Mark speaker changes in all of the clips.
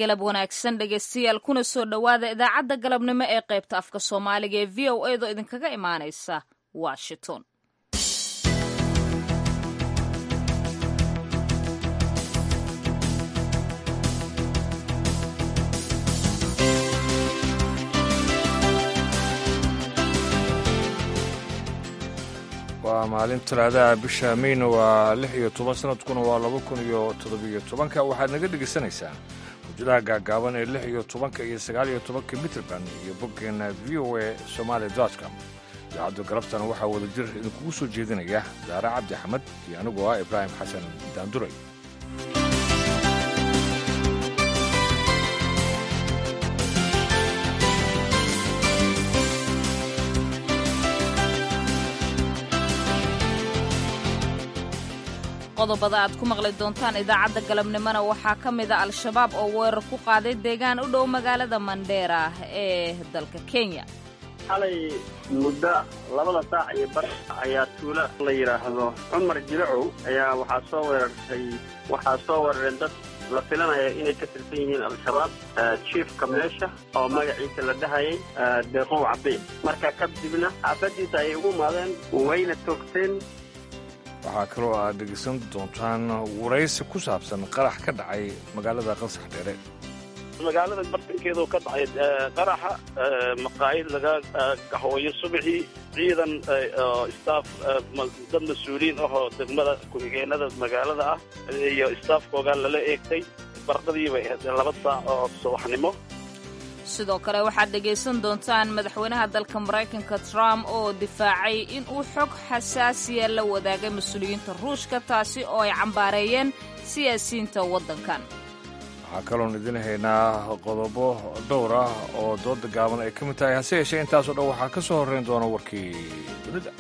Speaker 1: galab wanaagsan dhegaystayaal kuna soo dhowaada idaacadda galabnimo ee qaybta afka soomaaliga ee v o edo idinkaga imaanaysa washington
Speaker 2: waa maalin talaadaha bisha meyna waa lix iyo toban sanadkuna waa laba kun iyo toddobiyo tobanka waxaad naga dhegaysanaysaan hujadaha gaagaaban ee lix iyo tobanka iyo sagaal iyo tobanka mitrband iyo boggeenna v o a somaali com idaacadda galabtana waxaa wada jir idinkugu soo jeedinaya daare cabdi axmed iyo anigoo ah ibraahim xasan daanduray
Speaker 1: qodobada aad ku maqli doontaan idaacadda galabnimona waxaa ka mida al-shabaab oo weerar ku qaaday deegaan u dhow magaalada mandheera ee dalka kenya
Speaker 3: xalay muddo labada saac iyo bar ayaa tuulo la yidhaahdo cumar jilacow ayaa waxaa soo weerartay waxaa soo weerareen dad la filanaya inay ka tirsan yihiin al-shabaab jiefka meesha oo magaciisa la dhahayay deeqow cabdi marka kadibna xaafadiisa ayay ugu imaadeen wayna toogteen
Speaker 2: waxaa kaloo aad dhegaysan doontaan waraysi ku saabsan qarax ka dhacay magaalada qansax dheere
Speaker 4: magaalada bartankeedu ka dhacay qaraxa maqaayid laga kahooyo subaxii ciidan staff dad mas-uuliyiin ahoo degmada ku-xigeenada magaalada ah iyo staafkooga lala eegtay bardadiiba laba saac oo subaxnimo
Speaker 1: sidoo kale waxaad dhegaysan doontaan madaxweynaha dalka maraykanka trump oo difaacay in uu xog xasaasiya la wadaagay mas-uuliyiinta ruushka taasi oo ay cambaareeyeen siyaasiyiinta waddankan
Speaker 2: waxaa kaloon idin haynaa qodobo dhowr ah oo dooda gaaban ay ka mid tahay hase yeeshee intaasoo dhan waxaa ka soo horrayn doona warkii dunida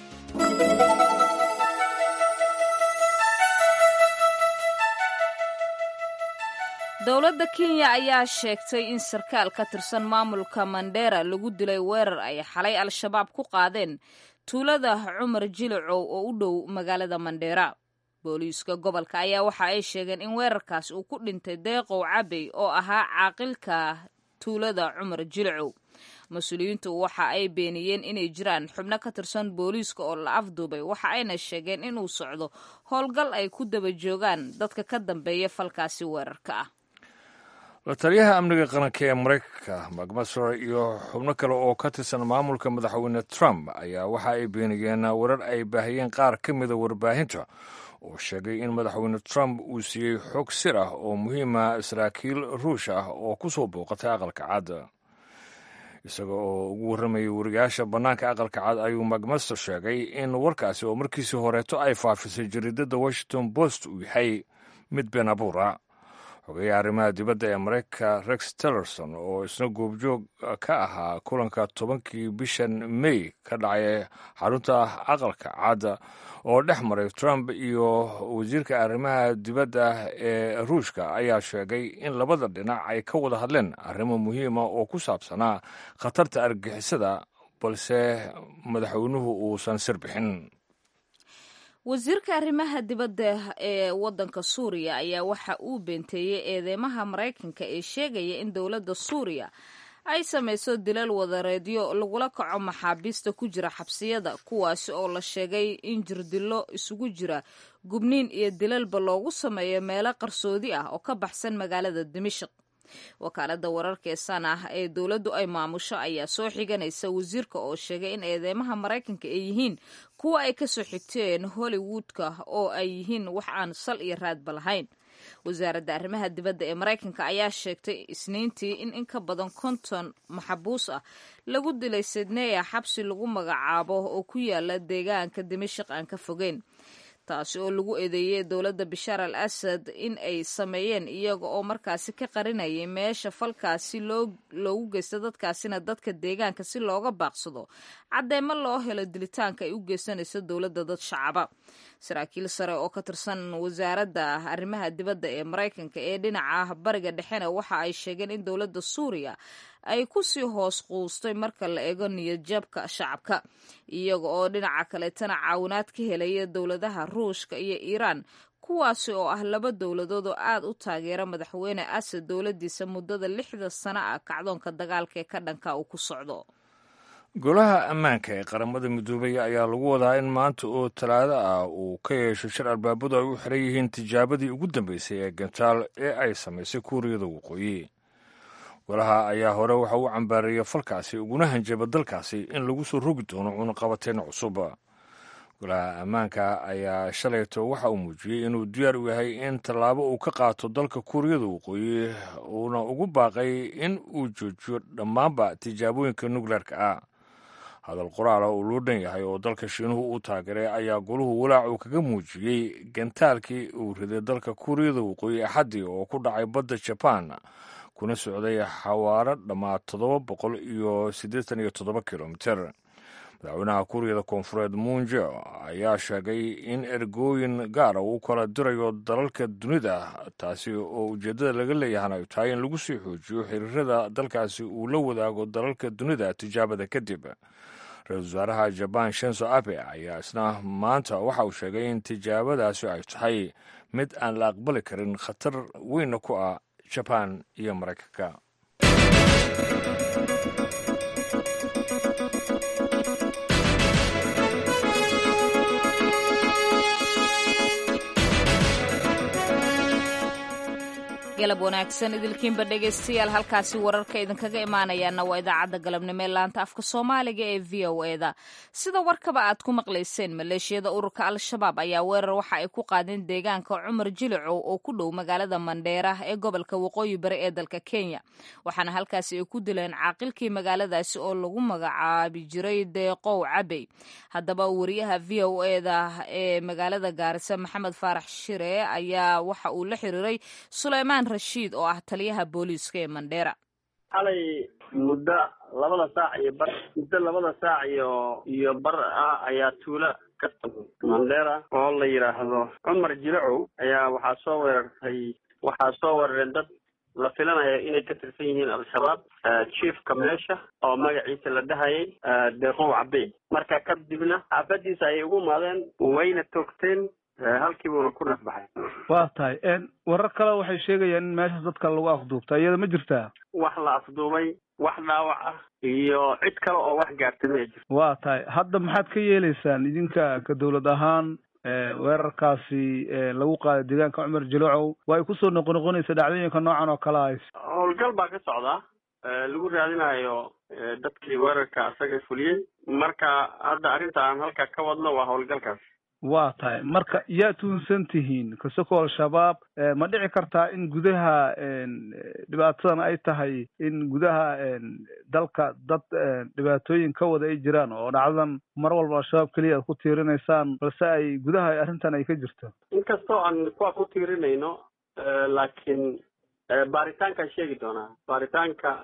Speaker 1: dowladda kenya ayaa sheegtay in sarkaal ka tirsan maamulka mandheera lagu dilay weerar ay xalay al-shabaab ku qaadeen tuulada cumar jilacow oo u dhow magaalada mandheera booliiska gobolka ayaa waxa ay sheegeen in weerarkaas uu ku dhintay deeqow cabey oo ahaa caaqilka tuulada cumar jilacow mas-uuliyiintu waxa ay beeniyeen inay jiraan xubno ka tirsan booliiska oo la afduubay waxa ayna sheegeen inuu socdo howlgal ay ku daba joogaan dadka ka dambeeya falkaasi weerarka ah
Speaker 2: la taliyaha amniga qaranka ee maraykanka macmasor iyo xubno kale oo ka tirsan maamulka madaxweyne trump ayaa waxa ay beeniyeen warar ay baahiyeen qaar ka mida warbaahinta oo sheegay in madaxweyne trump uu siiyey xog sir ah oo muhiima saraakiil ruush ah oo ku soo booqatay aqalka cad isaga oo ugu warramayay wariyaasha bannaanka aqalka cad ayuu macmaster sheegay in warkaasi oo markiisii horeeto ay faafisay jariidadda washington post uu yahay mid been abuura xogeeyaha arrimaha dibadda ee maraykanka rex tillerson oo isna goobjoog ka ahaa kulanka tobankii bishan may ka dhacay xarunta aqalka cadda oo dhex maray trump iyo wasiirka arrimaha dibadda ee ruushka ayaa sheegay in labada dhinac ay ka wada hadleen arrimo muhiima oo ku saabsanaa khatarta argixisada balse madaxweynuhu uusan sir bixin
Speaker 1: wasiirka arrimaha dibadda ee waddanka suuriya ayaa waxa uu beenteeyey eedeymaha maraykanka ee sheegaya in dowladda suuriya ay samayso dilal wadareedyo lagula kaco maxaabiista ku jira xabsiyada kuwaasi oo la sheegay in jirdillo isugu jira gubniin iyo dilalba loogu sameeyo meelo qarsoodi ah oo ka baxsan magaalada dimashik wakaaladda wararka ee san ah ee dowladdu ay maamusho ayaa soo xiganaysa wasiirka oo sheegay in eedeymaha maraykanka ay yihiin kuwa ay ka soo xigteen hollywoodka oo ay yihiin wax aan sal iyo raadba lahayn wasaaradda arrimaha dibadda ee maraykanka ayaa sheegtay isniintii in in ka badan konton maxabuus ah lagu dilay sidneya xabsi lagu magacaabo oo ku yaala deegaanka dimashik aan ka fogeyn taasi oo lagu eedeeyey dowladda bashaar al asad in ay sameeyeen iyaga oo markaasi ka qarinayay meesha falkaasi loogu geysta dadkaasina dadka deegaanka si looga baaqsado caddeemo loo helo dilitaanka ay u geysanayso dowladda dad shacaba saraakiil sare oo ka tirsan wasaaradda arrimaha dibadda ee maraykanka ee dhinaca bariga dhexena waxa ay sheegeen in dowladda suuriya ay ku sii hoos quustay marka la eego niyadjabka shacabka iyaga oo dhinaca kaleetana caawinaad ka helaya dowladaha ruushka iyo iiraan kuwaasi oo ah laba dowladood oo aad u taageera madaxweyne asad dowladdiisa muddada lixda sano ah kacdoonka dagaalka ee ka dhanka uu ku socdo
Speaker 2: golaha ammaanka ee qaramada midoobay ayaa lagu wadaa in maanta oo talaado ah uu ka yeesho shir albaabadu ay u xiran yihiin tijaabadii ugu dambeysay ee gantaal ee ay samaysay kuuriyada waqooyi golaha ayaa hore waxa uu cambaareeyey falkaasi uguna hanjaba dalkaasi in lagu soo rogi doono cunaqabateyn cusub golaha ammaanka ayaa shalayto waxa uu muujiyey inuu diyaar u yahay in tallaabo uu ka qaato dalka kuuriyada waqooyi uuna ugu baaqay in uu joojiyo dhammaanba tijaabooyinka nukleerka ah hadal qoraala uu loo dhan yahay oo dalka shiinuhu uu taageeray ayaa goluhu walaac uu kaga muujiyey gantaalkii uu riday dalka kuuriyada waqooyi axaddii oo ku dhacay badda jabaan kuna socday xawaaro dhammaa toddoba boqol iyo siddeetan iyo toddoba kilomiter madaxweynaha kuuriyada koonfureed muunje ayaa sheegay in ergooyin gaara uu kala dirayo dalalka dunida taasi oo ujeeddada laga leeyahana ay tahay in lagu sii xoojiyo xiriirada dalkaasi uu la wadaago dalalka dunida tijaabada kadib ra-iisul wasaaraha jabaan shenso abe ayaa isna maanta waxa uu sheegay in tijaabadaasi ay tahay mid aan la aqbali karin khatar weynna ku ah jabaan iyo maraykanka
Speaker 1: galab wanaagsan idilkiinba dhegaystayaal halkaasi wararka idinkaga imaanayaana waa idaacadda galabnimo ee laanta afka soomaaliga ee v o e da sida warkaba aad ku maqlayseen maleeshiyada ururka al-shabaab ayaa weerar waxa ay ku qaadeen deegaanka cumar jilicow oo ku dhow magaalada mandheera ee gobolka waqooyi bari ee dalka kenya waxaana halkaasi ay ku dileen caaqilkii magaaladaasi oo lagu magacaabi jiray deeqow cabey haddaba wariyaha v o e da ee magaalada gaarisa maxamed faarax shire ayaa waxa uu la xiriiray suleymaan rashiid oo ah taliyaha booliiska ee mandheera
Speaker 3: xalay muddo labada saac iyo bar muddo labada saac iyo iyo bar ah ayaa tuula ka mandheera oo la yidhaahdo cumar jilacow ayaa waxaa soo weerartay waxaa soo weerareen dad la filanaya inay ka tirsan yihiin al-shabaab chiefka meesha oo magaciisa la dhahayay deeqow cabey marka kadibna xaafadiisa ayay ugu imaadeen wayna toogteen halkii buuna ku nasbaxay
Speaker 5: waa tahay warar kale waxay sheegayaan in meeshaas dadka lagu afduubta iyada ma jirtaa
Speaker 3: wax la afduubay wax dhaawac ah iyo cid kale oo wax gaartay ma jirto
Speaker 5: waa tahay hadda maxaad ka yeeleysaan idinka ka dawlad ahaan weerarkaasi lagu qaaday deegaanka cumar jilocow waa ay kusoo noqonoqonaysa dhacdooyinka noocan oo kale ays
Speaker 3: howlgal baa ka socdaa lagu raadinayo dadkii weerarka asaga fuliyey marka hadda arrinta aan halka ka wadno waa howlgalkaas
Speaker 5: waa tahay marka yaa tuunsan tihiin kasoko al-shabaab ma dhici kartaa in gudaha dhibaatadan ay tahay in gudaha dalka dad dhibaatooyin ka wada ay jiraan oo dhacdadan mar walba al-shabaab keliya aad ku tiirinaysaan balse ay gudaha arrintan ay ka jirto
Speaker 3: inkastoo aan kuwa ku tiirinayno laakiin baaritaankaan sheegi doonaa baaritaanka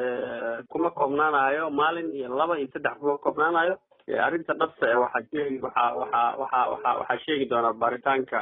Speaker 3: kuma koobnaanayo maalin iyo laba iyo saddex kuma koobnaanayo arrinta dhabta e waxaa sheegi waxaa waxaa waxaa waxaa waxaa sheegi doonaa baaritaanka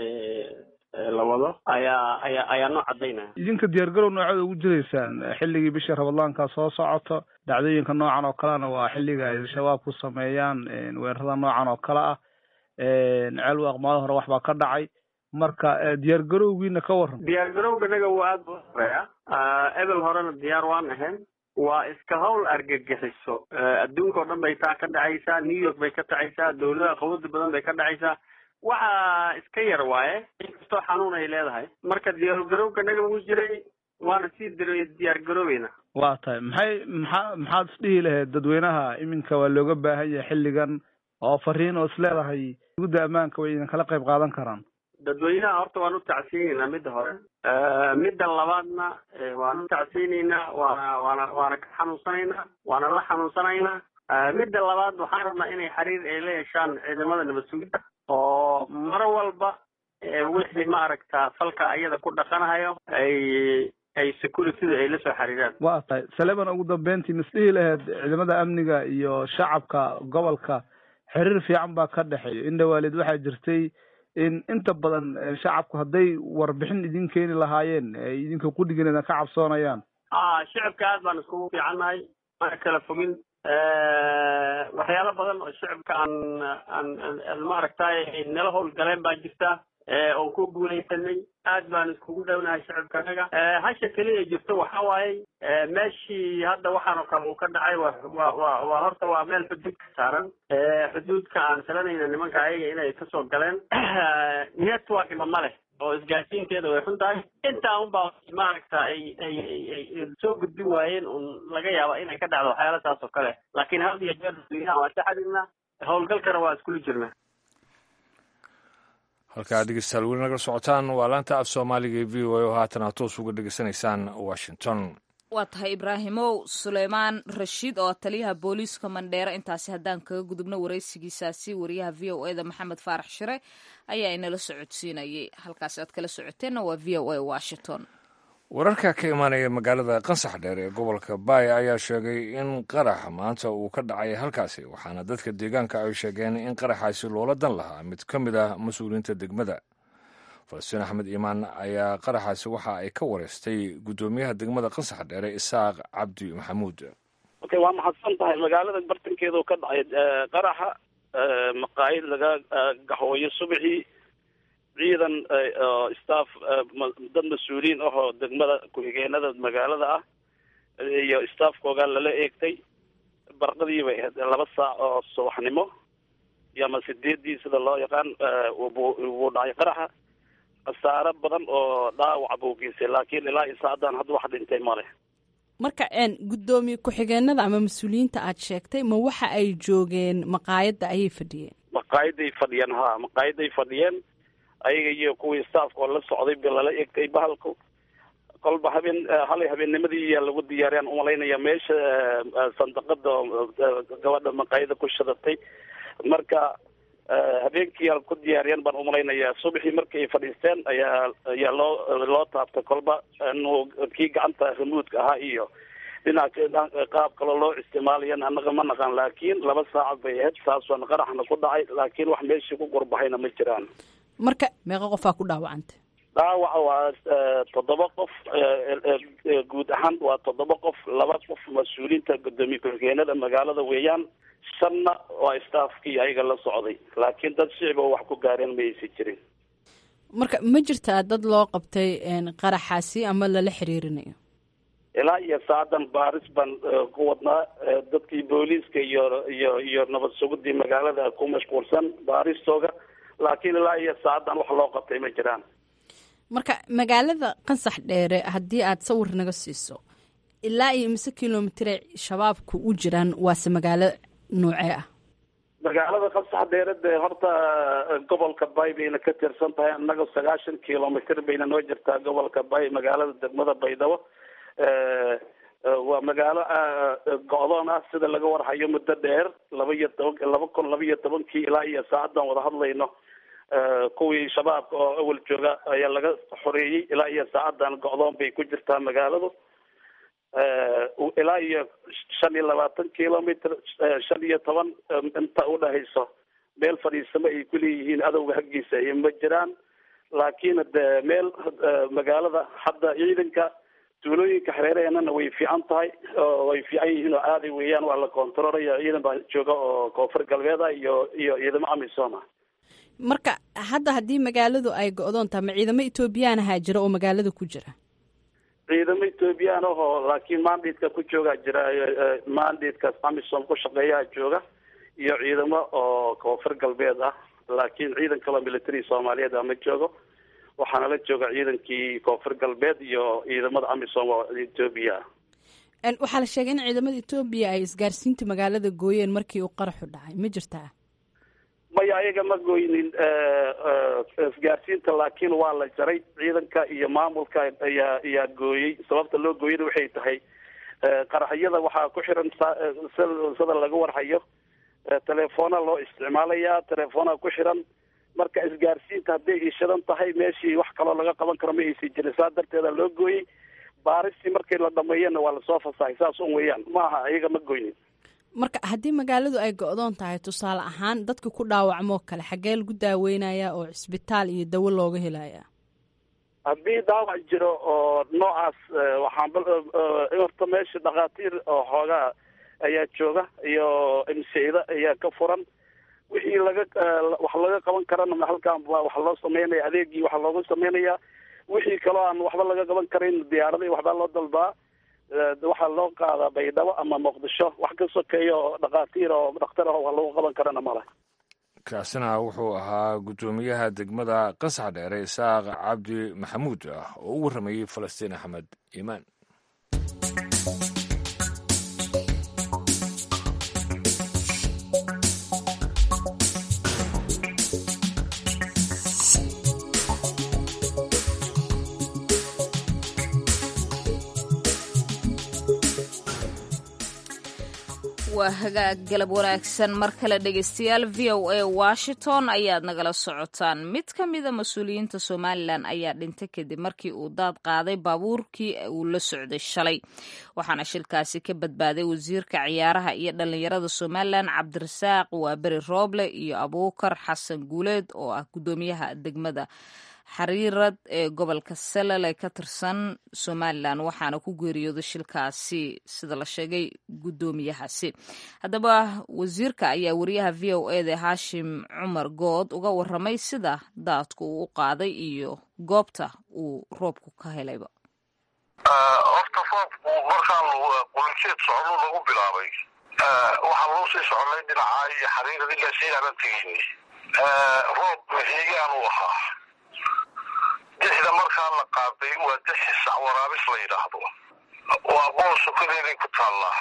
Speaker 3: la wado ayaa ayaa ayaa noo cadaynaya
Speaker 5: idinka diyaargarow noocoda ugu jiraysaan xilligii bisha rabadaanka soo socoto dhacdooyinka noocan oo kalena waa xilliga ay shabaab ku sameeyaan weerarada noocan oo kale ah ceel waaqmaado hore waxbaa ka dhacay marka diyaargarowgiina ka waran
Speaker 3: diyaargarowga naga waa aad buu horeeya ebel horena diyaar waan ahayn waa iska hawl argagixiso adduunka o dhan bay taa ka dhacaysaa new york bay ka dhacaysaa dawladaha qawada badan bay ka dhacaysaa waxa iska yar waaye inkastoo xanuun ay leedahay marka diyaargarowga naga wuu jiray waana sii diyaar garoobeyna
Speaker 5: waa tahay maxay maxaa maxaad isdhihi lahayd dadweynaha iminka waa looga baahan yahay xilligan oo fariin oo is leedahay gudda ammaanka way idin kala qayb qaadan karaan
Speaker 3: dadweynaha horta waan u tacsiinaynaa midda hore midda labaadna waan u tacsiinaynaa waana waana waana ka xanuunsanaynaa waana la xanuunsanaynaa midda labaad waxaan rabnaa inay xiriir ay la yeeshaan ciidamada nabad sugidda oo mar walba wixii maaragta falka ayada ku dhaqanahayo ay ay securityda ay la soo xiriiraan
Speaker 5: waa tahay saleman ugu dambeyntii misdhihi lahayd ciidamada amniga iyo shacabka gobolka xiriir fiican baa ka dhexeeya in dhawaalid waxaa jirtay in inta badan shacabku hadday warbixin idin keeni lahaayeen ay idinka qudhigeena ka cabsoonayaan
Speaker 3: a shicibka aad baan iskugu fiicannahay mana kala fogin waxyaalo badan oo shicibka aan aan maaragtay ay nala howlgaleen baa jirta oon ku guulaysanay aad baan iskugu dhownahay shacabkanaga hasha keliya jirto waxa waaye meeshii hadda waxaan oo kale uu ka dhacay wa wa wa waa horta waa meel xuduud ka saaran xuduudka aan filanayna nimanka ayaga inay kasoo galeen networkna ma leh oo isgaarsiinteeda way xun tahay intaa unbaa maaragta ay ay ay soo gudbin waayeen un laga yaaba inay ka dhacdo waxyaala saas oo kale laakiin had iyo jeer dadweynaha waan ka xadirnaa howlgalkana waa iskula jirnaa
Speaker 2: halkaa dhegeystayaal weli nagala socotaan waa laanta af soomaaliga ee v o a oo haatan aad toos uga dhegeysanaysaan washington
Speaker 1: waa tahay ibraahimow suleymaan rashiid oo taliyaha booliiska mandheere intaasi haddaan kaga gudubno waraysigiisaasi wariyaha v o eda maxamed faarax shire ayaa inala socodsiinayay halkaasi aad kala socoteenna waa v o a washington
Speaker 2: wararka ka imaanaya magaalada qansax dheer ee gobolka baaya ayaa sheegay in qarax maanta uu ka dhacay halkaasi waxaana dadka deegaanka ay sheegeen in qaraxaasi loola dan lahaa mid ka mid ah mas-uuliyiinta degmada falastiin axmed iimaan ayaa qaraxaasi waxa ay ka wareystay guddoomiyaha degmada qansax dheere isaaq cabdi maxamuud
Speaker 4: okay waa mahadsan tahay magaalada bartankeedu ka dhacay qaraxa maqaayid laga gaxooyo subaxii ciidan staff dad mas-uuliyiin ahoo degmada ku-xigeenada magaalada ah iyo staffkooga lala eegtay barqadii bay ahayd laba saac oo subaxnimo iyo ama sideedii sida loo yaqaan wuu dhacay qaraxa khasaaro badan oo dhaawac buu geystay laakiin ilaa iyo saacadaan hadda wax dhintay male
Speaker 6: marka guddoomiye ku-xigeenada ama mas-uuliyiinta aad sheegtay ma waxa ay joogeen maqaayadda ayay fadhiyeen
Speaker 4: maqaayaday fadhiyeen ha maqaayaday fadhiyeen ayaga iyo kuwii staafka oo la socday ba lala egtay bahalku kolba habeen halay habeennimadii iyaa lagu diyaariyaan umalaynaya meesha sandaqada gabadha maqaayada ku shadatay marka habeenkii ku diyaariyeen baan umalaynaya subaxii markii ay fadhiisteen ayaa ayaa loo loo taabtay kolba inuu kii gacanta remuudka ahaa iyo dhinaca qaab kaloo loo isticmaalayan annaga ma naqaan laakiin laba saacad bay ahayd saas waan qaraxna ku dhacay laakiin wax meeshii ku gurbahayna ma jiraan
Speaker 6: marka meeqa qofaa ku dhaawacantay
Speaker 4: dhaawaca waa toddoba qof guud ahaan waa toddoba qof laba qof mas-uuliyiinta guddoomiye ku-xigeenada magaalada weeyaan shanna waa staafkii ayaga la socday laakiin dad shicib oo wax ku gaareen ma aysan jirin
Speaker 6: marka ma jirtaa dad loo qabtay qaraxaasi ama lala xiriirinayo
Speaker 4: ilaa iyo saacadan baaris baan ku wadnaa dadkii booliiska iyo iyo iyo nabad sugudii magaalada ku mashquulsan baaristooga laakiin ilaa iyo saacadan wax loo qabtay ma jiraan
Speaker 6: marka magaalada qansax dheere haddii aad sawir naga siiso ilaa iyo mise kilomitire shabaabku u jiraan waase magaalo noocee ah
Speaker 4: magaalada qansax dheere dee horta gobolka bay bayna ka tirsan tahay annaga sagaashan kilomitr bayna noo jirtaa gobolka bay magaalada degmada baydhabo waa magaalo go-doon ah sida laga warhayo muddo dheer laba iyo toban laba kun laba iyo tobankii ilaa iyo saacadan wada hadlayno kuwii shabaabka oo awal jooga ayaa laga xoreeyey ilaa iyo saacadan go-doon bay ku jirtaa magaaladu ilaa iyo shan iyo labaatan kilomitr shan iyo toban inta udhahayso meel fadhiisamo ay kuleeyihiin adowga haggiisa ay ma jiraan laakiin de meel magaalada hadda ciidanka tuulooyinka xereeraheenana way fiican tahay way fiican yihiin oo aaday weeyaan waa la controlaya ciidan baa jooga oo koonfur galbeed ah iyo iyo ciidamo amisom ah
Speaker 6: marka hadda haddii magaaladu ay go-doon tahay ma ciidamo etoobiyaan ahaa jira oo magaalada ku jira
Speaker 4: ciidamo ethoobiyan ahoo laakiin mandatka ku joogaa jira mandatkaas amisom ku shaqeeyaa jooga iyo ciidamo oo koonfur galbeed ah laakiin ciidan kaloo military soomaaliyeed ah ma joogo waxaana la jooga ciidankii koonfur galbeed iyo ciidamada amisom oo etoobiya
Speaker 6: ah waxaa la sheegay in ciidamada etoobiya ay isgaarsiinta magaalada gooyeen markii uu qaraxu dhacay ma jirtaa
Speaker 4: maya ayaga ma gooynin isgaarsiinta laakiin waa la jaray ciidanka iyo maamulka ayaa ayaa gooyey sababta loo gooyana waxay tahay qaraxyada waxaa ku xiran sida laga warhayo telefoona loo isticmaalayaa telefoona ku xiran marka isgaarsiinta hadday ishadan tahay meeshii wax kaloo laga qaban karo ma aysan jirin saa darteeda loo gooyey baaristii markii la dhameeyana waa lasoo fasahay saas un weeyaan ma aha ayaga ma goynin
Speaker 6: marka haddii magaaladu ay go-doon tahay tusaale ahaan dadka ku dhaawacmoo kale xaggee lagu daaweynayaa oo cisbitaal iyo dawo looga helayaa
Speaker 4: haddii dhaawac jiro oo noocaas waxaan horta meesha dhakhaatiir oo xoogaa ayaa jooga iyo imseyda ayaa ka furan wixii laga wax laga qaban karana halkan wax loo sameynaya adeegii waxa looga sameynaya wixii kaloo aan waxba laga qaban karin diyaarada waxbaa loo dalbaa waxaa loo qaadaa baydhabo ama muqdisho wax ka sokeeya oo dhakhaatiir oo dhakhtar ah wax lagu qaban karana male
Speaker 2: kaasina wuxuu ahaa guddoomiyaha degmada qasax dheere isaaq cabdi maxamuud ah oo u warramayey falastiin axmed iimaan
Speaker 1: waa hagaag galab wanaagsan mar kale dhegeystayaal v o a washington ayaad nagala socotaan mid ka mida mas-uuliyiinta somalilan ayaa dhintay kadib markii uu daad qaaday baabuurkii uu la socday shalay waxaana shilkaasi ka badbaaday wasiirka ciyaaraha iyo dhallinyarada somalilan cabdirasaaq waaberi rooble iyo abuukar xasan guuleed oo ah guddoomiyaha degmada xariirad ee gobolka salal ee ka tirsan somalilan waxaana ku geeriyooday shilkaasi sida la sheegay guddoomiyahaasi haddaba wasiirka ayaa wariyaha v o eda haashim cumar good uga waramay sida daadku uu u qaaday iyo goobta uu roobku ka helayba
Speaker 7: horta roobku markaan qulinjeed socdo lagu bilaabay waxaa loo sii soconay dhinacaa iyo xariirad ilaa siyaana tegeyni roob maxiigaan u ahaa dixda markaa la qaaday waa dixi sac waraabis la yidhaahdo waa bool sokadeeday ku taallaa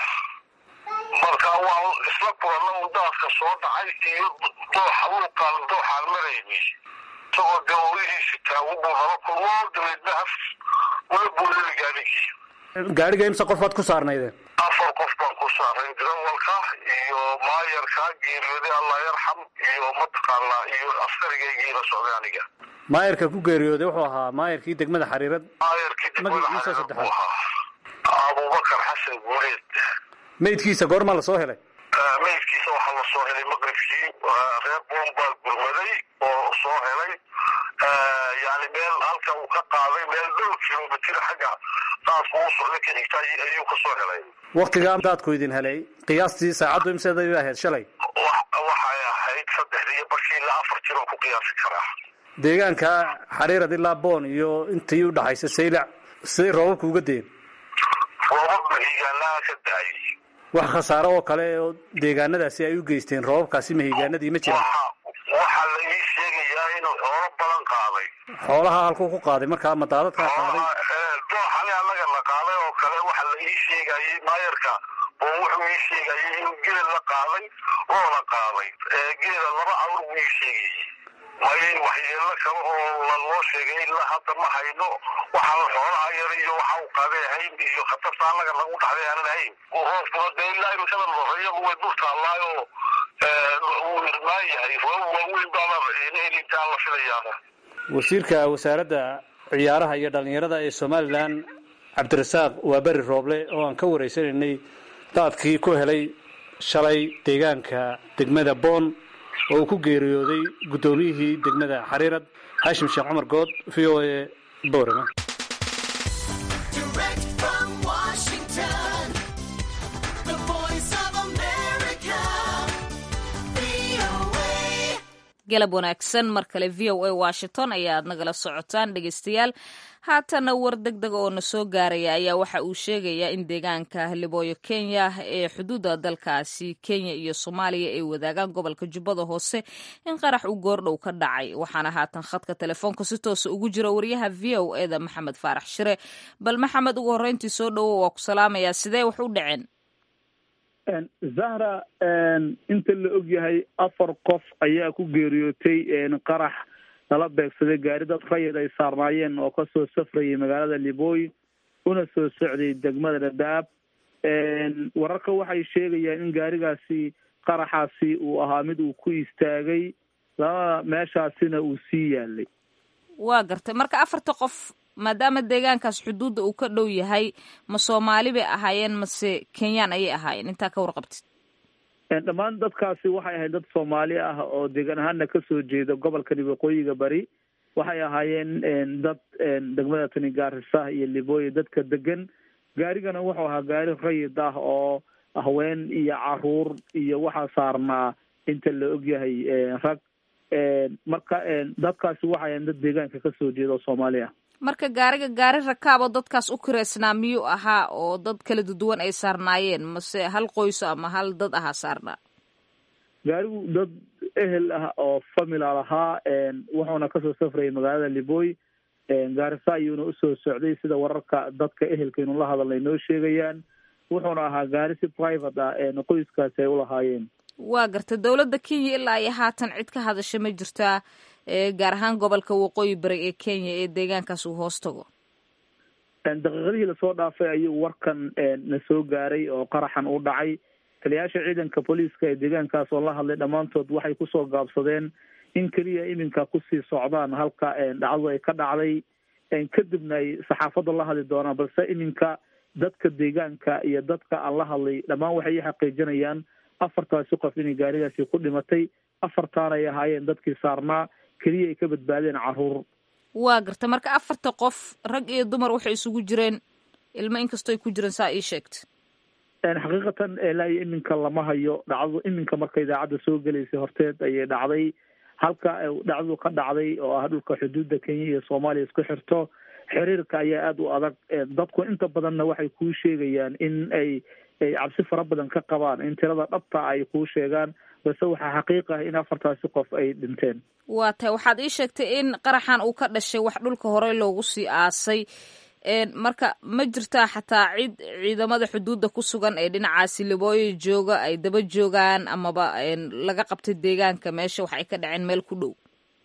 Speaker 7: marka waan isla kulanna un daadka soo dhacay iyo dooxa luuqaan dooxaan marayni isagoo dee oolihiisi taagu buu nala kulmo dabeedna haf wala buulada gaadhigii
Speaker 8: gaadhiga imse qof baad ku saarnaydeen
Speaker 7: afar qof baan ku saaray dirawalka iyo maayarka geeriyooday allah yarxam iyo mataqaanaa iyo askarigaygii la socday aniga
Speaker 8: maayarka ku geeriyooday wuxuu ahaa maayarkii degmada xariirad
Speaker 7: maayarkii degmada
Speaker 8: Magaciisa
Speaker 7: xariirad buu
Speaker 8: saddexaad.
Speaker 7: ahaa abubakar xasan guuleed
Speaker 8: meydkiisa goormaa la soo helay
Speaker 7: meydkiisa waxaa la soo helay maqribkii reer boon baa gurmaday oo soo helay yani meel halka uu ka qaaday meel dhowr kilomitir xagga daadku u socda ka xigta ay- ayuu ka soo helay
Speaker 8: waktigaa daadku idin helay qiyaastii saacaddu imseeday ahayd shalay
Speaker 7: Wa- waxay ahayd saddexda iyo barkii ilaa afar jiro ku qiyaasi karaa
Speaker 8: deegaanka xariirad ilaa boon iyo intii u dhaxaysa saylac siday roobabku uga deen
Speaker 7: roobab mahigaanaa ka daayay
Speaker 8: wax khasaaro oo kale oo deegaanadaasi ay u geysteen roobabkaasi mahigaanadii ma jiraan
Speaker 7: waxa waxaa la ii sheegayaa inuu xoolo badan qaaday
Speaker 8: xoolaha halkuu ku qaaday markaa ma daadadkaa qaaday
Speaker 7: dooxani annaga la qaaday oo kale waxa la ii sheegayay maayarka oo wuxuu ii sheegayay inuu geel la qaaday oo la qaaday geela laba awr buu ii sheegayay mayn waxyeelo kale oo la loo sheegay ilaa hadda ma hayno waxaan xoolaha yar iyo waxa uu qaaday ahayn iyo khatarta annaga lagu dhaxday aanan ahayn roobkuna dee ilaa imikada loreeyadu way dur taallaayo wuu irmaan yahay roob waaweyn baana helitaan la filayaa
Speaker 8: wasiirka wasaaradda ciyaaraha iyo dhallinyarada ee somalilan cabdirasaaq waa beri rooble oo aan ka wareysanaynay daadkii ku helay shalay deegaanka degmada boon oo uu ku geeriyooday guddoomiyihii degmada xariirad xaashim sheekh cumar good v o a boorama
Speaker 9: Direct from Washington, the voice of America, VOA.
Speaker 1: galab wanaagsan mar kale v o a washington ayaad nagala socotaan dhegeystayaal haatana war deg dega oo na soo gaaraya ayaa waxa uu sheegayaa in deegaanka libooyo kenya ee xuduudda dalkaasi kenya iyo soomaaliya ay wadaagaan gobolka jubbada hoose in qarax uu goordhow ka dhacay waxaana haatan khadka telefoonka si toosa ugu jira wariyaha v o eda maxamed faarax shire bal maxamed ugu horreyntii soo dhowo waa ku salaamayaa sidee wax u dhaceen
Speaker 5: zahra inta la og yahay afar qof ayaa ku geeriyootay qarax lala beegsaday gaari dad rayid ay saarnaayeen oo kasoo safrayay magaalada libooy una soo socday degmada dhadhaab wararka waxay sheegayaan in gaarigaasi qaraxaasi uu ahaa mid uu ku istaagay labada meeshaasina uu sii yaalay
Speaker 1: waa gartay marka afarta qof maadaama deegaankaas xuduudda uu ka dhow yahay ma soomaali bay ahaayeen mase kenyaan ayay ahaayeen intaa ka warqabtid
Speaker 5: dhammaan dadkaasi waxay ahayd dad soomaali ah oo deegaan ahaana kasoo jeeda gobolkani waqooyiga bari waxay ahaayeen dad degmada tani gaarisa iyo libooya dadka degan gaarigana wuxuu ahaa gaari rayid ah oo haween iyo caruur iyo waxaa saarnaa inta la ogyahay rag marka dadkaasi waxayan dad deegaanka kasoo jeeda oo soomaali ah
Speaker 1: marka gaariga gaari rakaabo dadkaas u kireysnaa miyuu ahaa oo dad kala duwan ay saarnaayeen mase hal qoyso ama hal dad ahaa saarnaa
Speaker 5: gaarigu dad ehel ah oo famila lahaa wuxuuna kasoo safrayay magaalada liboy gaarisa ayuuna usoo socday sida wararka dadka ehelkaynu la hadalnay noo sheegayaan wuxuuna ahaa gaari si private ah qoyskaasi ay ulahaayeen
Speaker 1: waa garta dowladda kenya ilaa iyo haatan cid ka hadasha ma jirtaa gaar ahaan gobolka waqooyi bari ee kenya ee deegaankaas uu hoos tago
Speaker 5: daqiiqadihii lasoo dhaafay ayuu warkan na soo gaaray oo qaraxan u dhacay taliyayaasha ciidanka booliiska ee deegaankaas oo la hadlay dhammaantood waxay kusoo gaabsadeen in keliya iminka kusii socdaan halka dhacdadu ay ka dhacday kadibna ay saxaafadda la hadli doonaan balse iminka dadka deegaanka iyo dadka aan la hadlay dhammaan waxay i xaqiijinayaan afartaasi qof inay gaarigaasi ku dhimatay afartaan ay ahaayeen dadkii saarnaa keliya ay ka badbaadeen caruur
Speaker 1: waa garta marka afarta qof rag iyo dumar waxay isugu jireen ilmo inkastoo ay ku jireen saa ii sheegta
Speaker 5: xaqiiqatan ilaa iyo iminka lama hayo dhacdadu iminka marka idaacadda soo gelaysay horteed ayay dhacday halka dhacdadu ka dhacday oo ah dhulka xuduudda kenya iyo soomaaliya isku xirto xiriirka ayaa aada u adag dadku inta badanna waxay kuu sheegayaan in ay ay cabsi fara badan ka qabaan in tirada dhabta ay kuu sheegaan balse waxaa xaqiiq ah in afartaasi qof ay dhinteen
Speaker 1: waa tahay waxaad ii sheegtay in qaraxan uu ka dhashay wax dhulka horey loogu sii aasay marka ma jirtaa xataa cid ciidamada xuduudda ku sugan ee dhinacaasi libooyo jooga ay daba joogaan amaba laga qabtay deegaanka meesha wax ay ka dhaceen meel ku dhow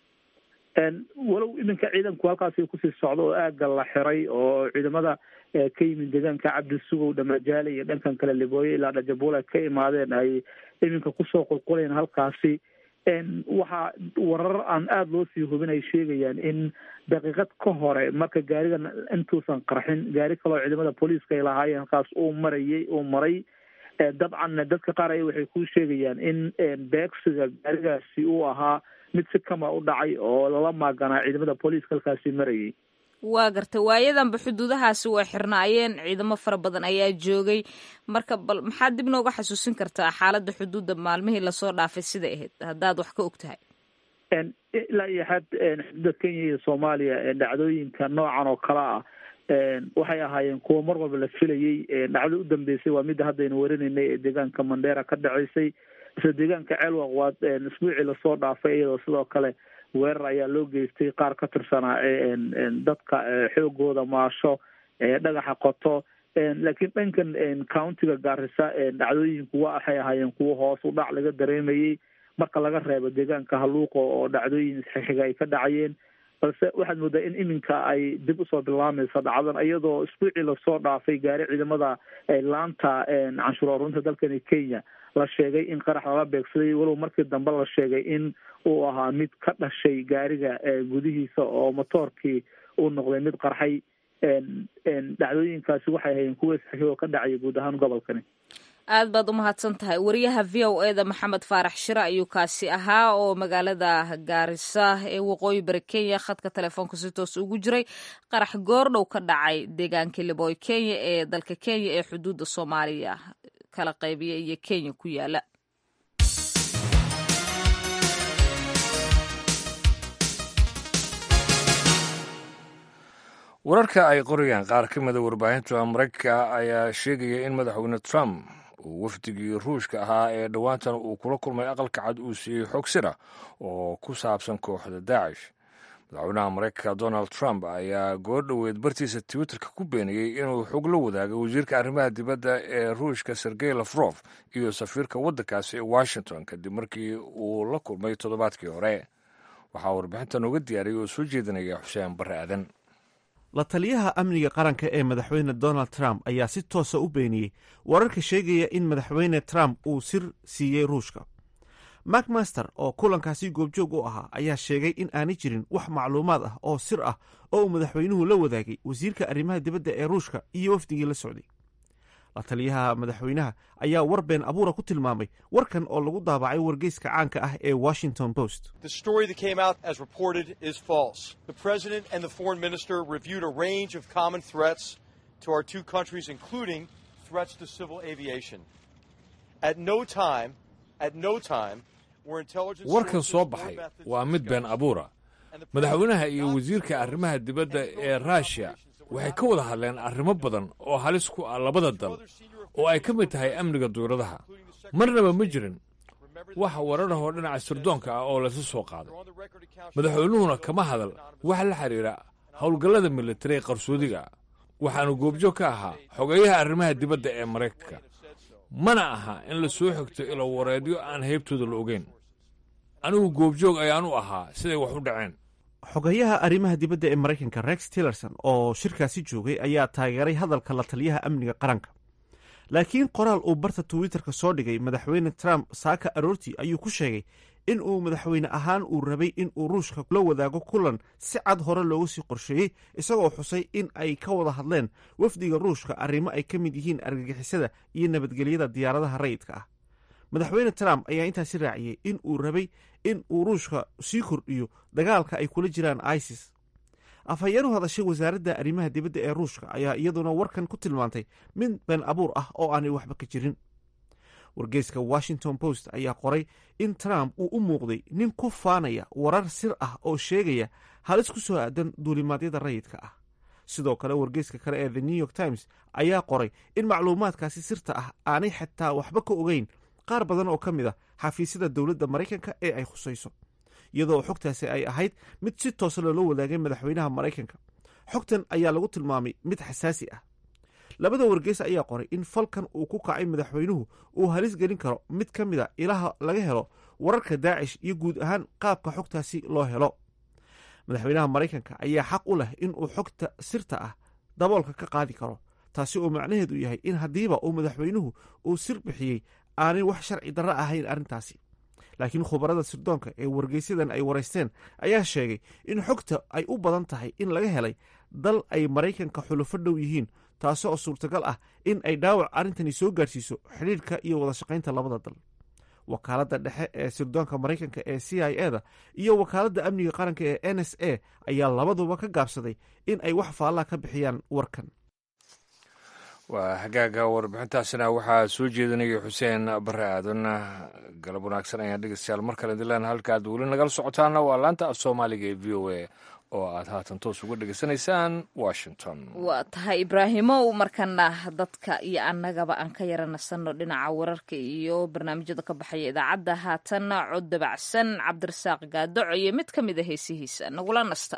Speaker 5: walow iminka ciidanku halkaasi kusii socdo oo aagga la xiray oo ciidamada ka yimid deegaanka cabdi sugow dhamajaale iyo dhankan kale libooyo ilaa dhajabuul ay ka imaadeen ay iminka kusoo qulqulayeen halkaasi waxaa warar aan aada loo sii hubin ay sheegayaan in daqiiqad ka hore marka gaarigan intuusan qarxin gaari kaloo ciidamada booliiska ay lahaayeen halkaas uu marayay uu maray dabcanna dadka qaar ay waxay ku sheegayaan in beegsiga gaarigaasi uu ahaa mid si kama u dhacay oo lala maaganaa ciidamada booliiska halkaasi marayay
Speaker 1: waa garta waayadanba xuduudahaasi way xirnaayeen ciidamo fara badan ayaa joogay marka bal maxaad dib nooga xasuusin kartaa xaaladda xuduudda maalmihii lasoo dhaafay siday ahayd haddaad wax ka og tahay
Speaker 5: ilaa iyo xad xuduudda kenya iyo soomaaliya dhacdooyinka noocan oo kale ah waxay ahaayeen kuwo mar walba la filayey dhacdo u dambeysay waa midda haddaynu warinaynay ee deegaanka mandheera ka dhaceysay isla deegaanka ceelwaq waa isbuucii lasoo dhaafay iyadoo sidoo kale weerar ayaa loo geystay qaar ka tirsanaa dadka xoogooda maasho dhagaxa qoto laakiin dhankan countiga gaarisa dhacdooyinku wa waxay ahaayeen kuwo hoos u dhac laga dareemayey marka laga reebo deegaanka haluuqo oo dhacdooyin isxixiga ay ka dhacayeen balse waxaad moodaa in iminka ay dib usoo bilaamayso dhacdan iyadoo isbuucii lasoo dhaafay gaari ciidamada laanta canshuur arurinta dalkani kenya la sheegay in qarax lala beegsaday walow markii dambe la sheegay in uu ahaa mid ka dhashay gaariga gudihiisa oo motoorkii uu noqday mid qarxay dhacdooyinkaasi waxay hayeen kuwa isxixi oo ka dhacaya guud ahaan gobolkani
Speaker 1: aad baad umahadsan tahay wariyaha v o e da maxamed faarax shire ayuu kaasi ahaa oo magaalada gaarisa ee waqooyi bari kenya khadka telefoonka si toos ugu jiray qarax goordhow ka dhacay deegaankii libooy kenya ee dalka kenya ee xuduudda soomaaliya kala qaybiya iyo kenya ku yaala
Speaker 2: wararka ay qorayaan qaar ka mida warbaahinta maraykanka ayaa sheegaya in madaxweyne trump uu wafdigii ruushka ahaa ee dhowaantan uu kula kulmay aqalka cad uu siiyey xog sira oo ku saabsan kooxda daacish madaxweynaha maraykanka donald trump ayaa goordhoweed bartiisa twitterka ku beeniyey inuu xog la wadaagay wasiirka arrimaha dibadda ee ruushka sergey lafrof iyo safiirka waddankaasi ee washington kadib markii uu la kulmay toddobaadkii hore waxaa warbixintan uga diyaariyay oo soo jeedinaya xuseen barre aadan
Speaker 10: la taliyaha amniga qaranka ee madaxweyne donald trump ayaa si toosa u beeniyey wararka sheegaya in madaxweyne trump uu sir siiyey ruushka macmaster oo kulankaasi goobjoog u ahaa ayaa sheegay in aanay jirin wax macluumaad ah oo sir ah oo uu madaxweynuhu la wadaagay wasiirka arrimaha dibadda ee ruushka iyo wafdigii la socday la taliyaha madaxweynaha ayaa war been abuura ku tilmaamay warkan oo lagu daabacay wargeyska caanka ah ee washington post
Speaker 11: The story that came out as reported is false. The president and the foreign minister reviewed a range of common threats to our two countries, including threats to civil aviation. At no time, at no time where intelligence
Speaker 2: warkan
Speaker 11: sources
Speaker 2: soo
Speaker 11: or
Speaker 2: baxay
Speaker 11: methods
Speaker 2: waa mid been abuura madaxweynaha iyo wasiirka arrimaha dibadda ee ruushiya waxay ka wada hadleen arrimo badan oo halis ku ah labada dal oo ay ka mid tahay amniga duuradaha marnaba ma jirin wax wararahoo dhinaca sirdoonka ah oo laysu soo qaaday madaxweynuhuna kama hadal wax la xidhiira howlgallada militari ee qarsoodiga ah waxaanu goobjoog ka ahaa xogeeyaha arrimaha dibadda ee maraykanka mana aha in la soo xigto ilo wareedyo aan heybtooda la ogeyn anigu goobjoog ayaan u ahaa siday wax u dhaceen
Speaker 10: xogeyaha arrimaha dibadda ee maraykanka rex tillerson oo shirkaasi joogay ayaa taageeray hadalka la taliyaha amniga qaranka laakiin qoraal uu barta twitterka soo dhigay madaxweyne trump saaka aroortii ayuu ku sheegay in uu madaxweyne ahaan uu rabay in uu ruushka la wadaago kulan si cad hore loogu sii qorsheeyey isagoo xusay in ay ka wada hadleen wafdiga ruushka arrimo ay ka mid yihiin argagixisada iyo nabadgelyada diyaaradaha rayidka ah madaxweyne trump ayaa intaasi raaciyey in uu rabay in uu ruushka sii kordhiyo dagaalka ay kula jiraan isis afhayeen u hadashay wasaaradda arrimaha dibadda ee ruushka ayaa iyaduna warkan ku tilmaantay mid been abuur ah oo aanay waxba ka jirin wargeyska washington post ayaa qoray in trump uu u muuqday nin ku faanaya warar sir ah oo sheegaya halis ku soo aadan duulimaadyada rayidka ah sidoo kale wargeyska kale ee the new york times ayaa qoray in macluumaadkaasi sirta ah aanay xitaa waxba ka ogeyn qaar badan oo ka mid a xafiisyada dowladda maraykanka ee ay khusayso iyadoo xogtaasi ay ahayd mid si toosa loola wadaagay madaxweynaha maraykanka xogtan ayaa lagu tilmaamay mid xasaasi ah labada wargeys ayaa qoray in falkan uu ku kacay madaxweynuhu uu halis gelin karo mid ka mid a ilaha laga helo wararka daacish iyo guud ahaan qaabka xogtaasi loo helo madaxweynaha maraykanka ayaa xaq u leh in uu xogta sirta ah daboolka ka qaadi karo taasi oo macnaheedu yahay in haddiiba uu madaxweynuhu uu sir bixiyey aanay wax sharci darro ahayn arrintaasi laakiin khubarada sirdoonka ee wargeysyadan ay waraysteen ayaa sheegay in xogta ay u badan tahay in laga helay dal ay maraykanka xulufo dhow yihiin taasi oo suurtagal ah in ay dhaawac arrintani soo gaarsiiso xidhiidhka iyo wada shaqaynta labada dal wakaaladda dhexe ee sirdoonka maraykanka ee c i e da iyo wakaaladda amniga qaranka ee n s a ayaa labaduba ka gaabsaday in ay wax faallaa ka bixiyaan warkan
Speaker 2: waa hagaaga warbixintaasina waxaa soo jeedinaya xuseen bare aadan galab wanaagsan ayaan dhegeystayaal mar kale dilaan halka aad weli nagala socotaana waa laanta af soomaaliga ee v o a oo aad haatan toos uga dhegeysanaysaan washington
Speaker 1: waa tahay ibraahimow markana dadka iyo annagaba aan ka yara nasanno dhinaca wararka iyo barnaamijyada ka baxaya idaacadda haatanna cod dabacsan cabdirasaaq gaadoco iyo mid ka mid a heesihiisa nagula nasta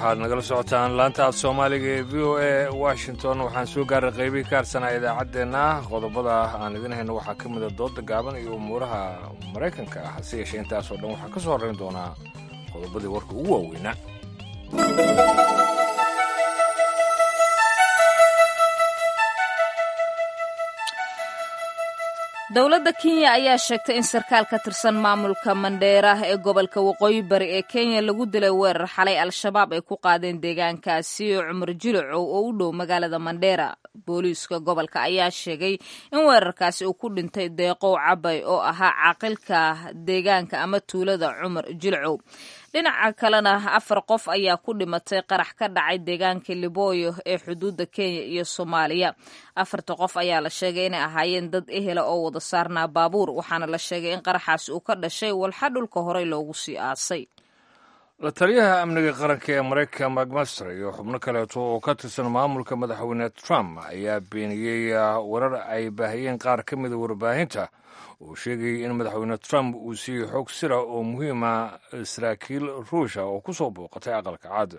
Speaker 2: waxaad nagala socotaan laanta af soomaaliga ee v o a washington waxaan soo gaaray qaybihii ka harsanaa idaacaddeenna qodobada aan idin hayno waxaa ka mida dooda gaaban iyo umuuraha maraykanka ah hase yeeshee intaasoo dhan waxaa ka soo horrayn doonaa qodobadii warka ugu waaweynaa
Speaker 1: dowladda kenya ayaa sheegtay in sarkaal ka tirsan maamulka mandheera ee gobolka waqooyi bari ee kenya lagu dilay weerar xalay al-shabaab ay ku qaadeen deegaankaasi oo cumar jilocow oo u dhow magaalada mandheera booliiska gobolka ayaa sheegay in weerarkaasi uu ku dhintay deeqow cabay oo ahaa caaqilka deegaanka ama tuulada cumar jilcow dhinaca kalena afar qof ayaa ku dhimatay qarax ka dhacay deegaanka libooyo ee xuduudda kenya iyo soomaaliya afarta qof ayaa la sheegay inay ahaayeen dad ehela oo wada saarnaa baabuur waxaana la sheegay in qaraxaasi uu ka dhashay walxa dhulka horey loogu sii aasay
Speaker 2: la taliyaha amniga qaranka ee maraykanka macmaster iyo xubno kaleeto oo ka tirsan maamulka madaxweyne trump ayaa beeniyey warar ay baahiyeen qaar ka mida warbaahinta uu sheegayay in madaxweyne trump uu siiyey xog sira oo muhiima saraakiil ruusha oo ku soo booqatay aqalka cad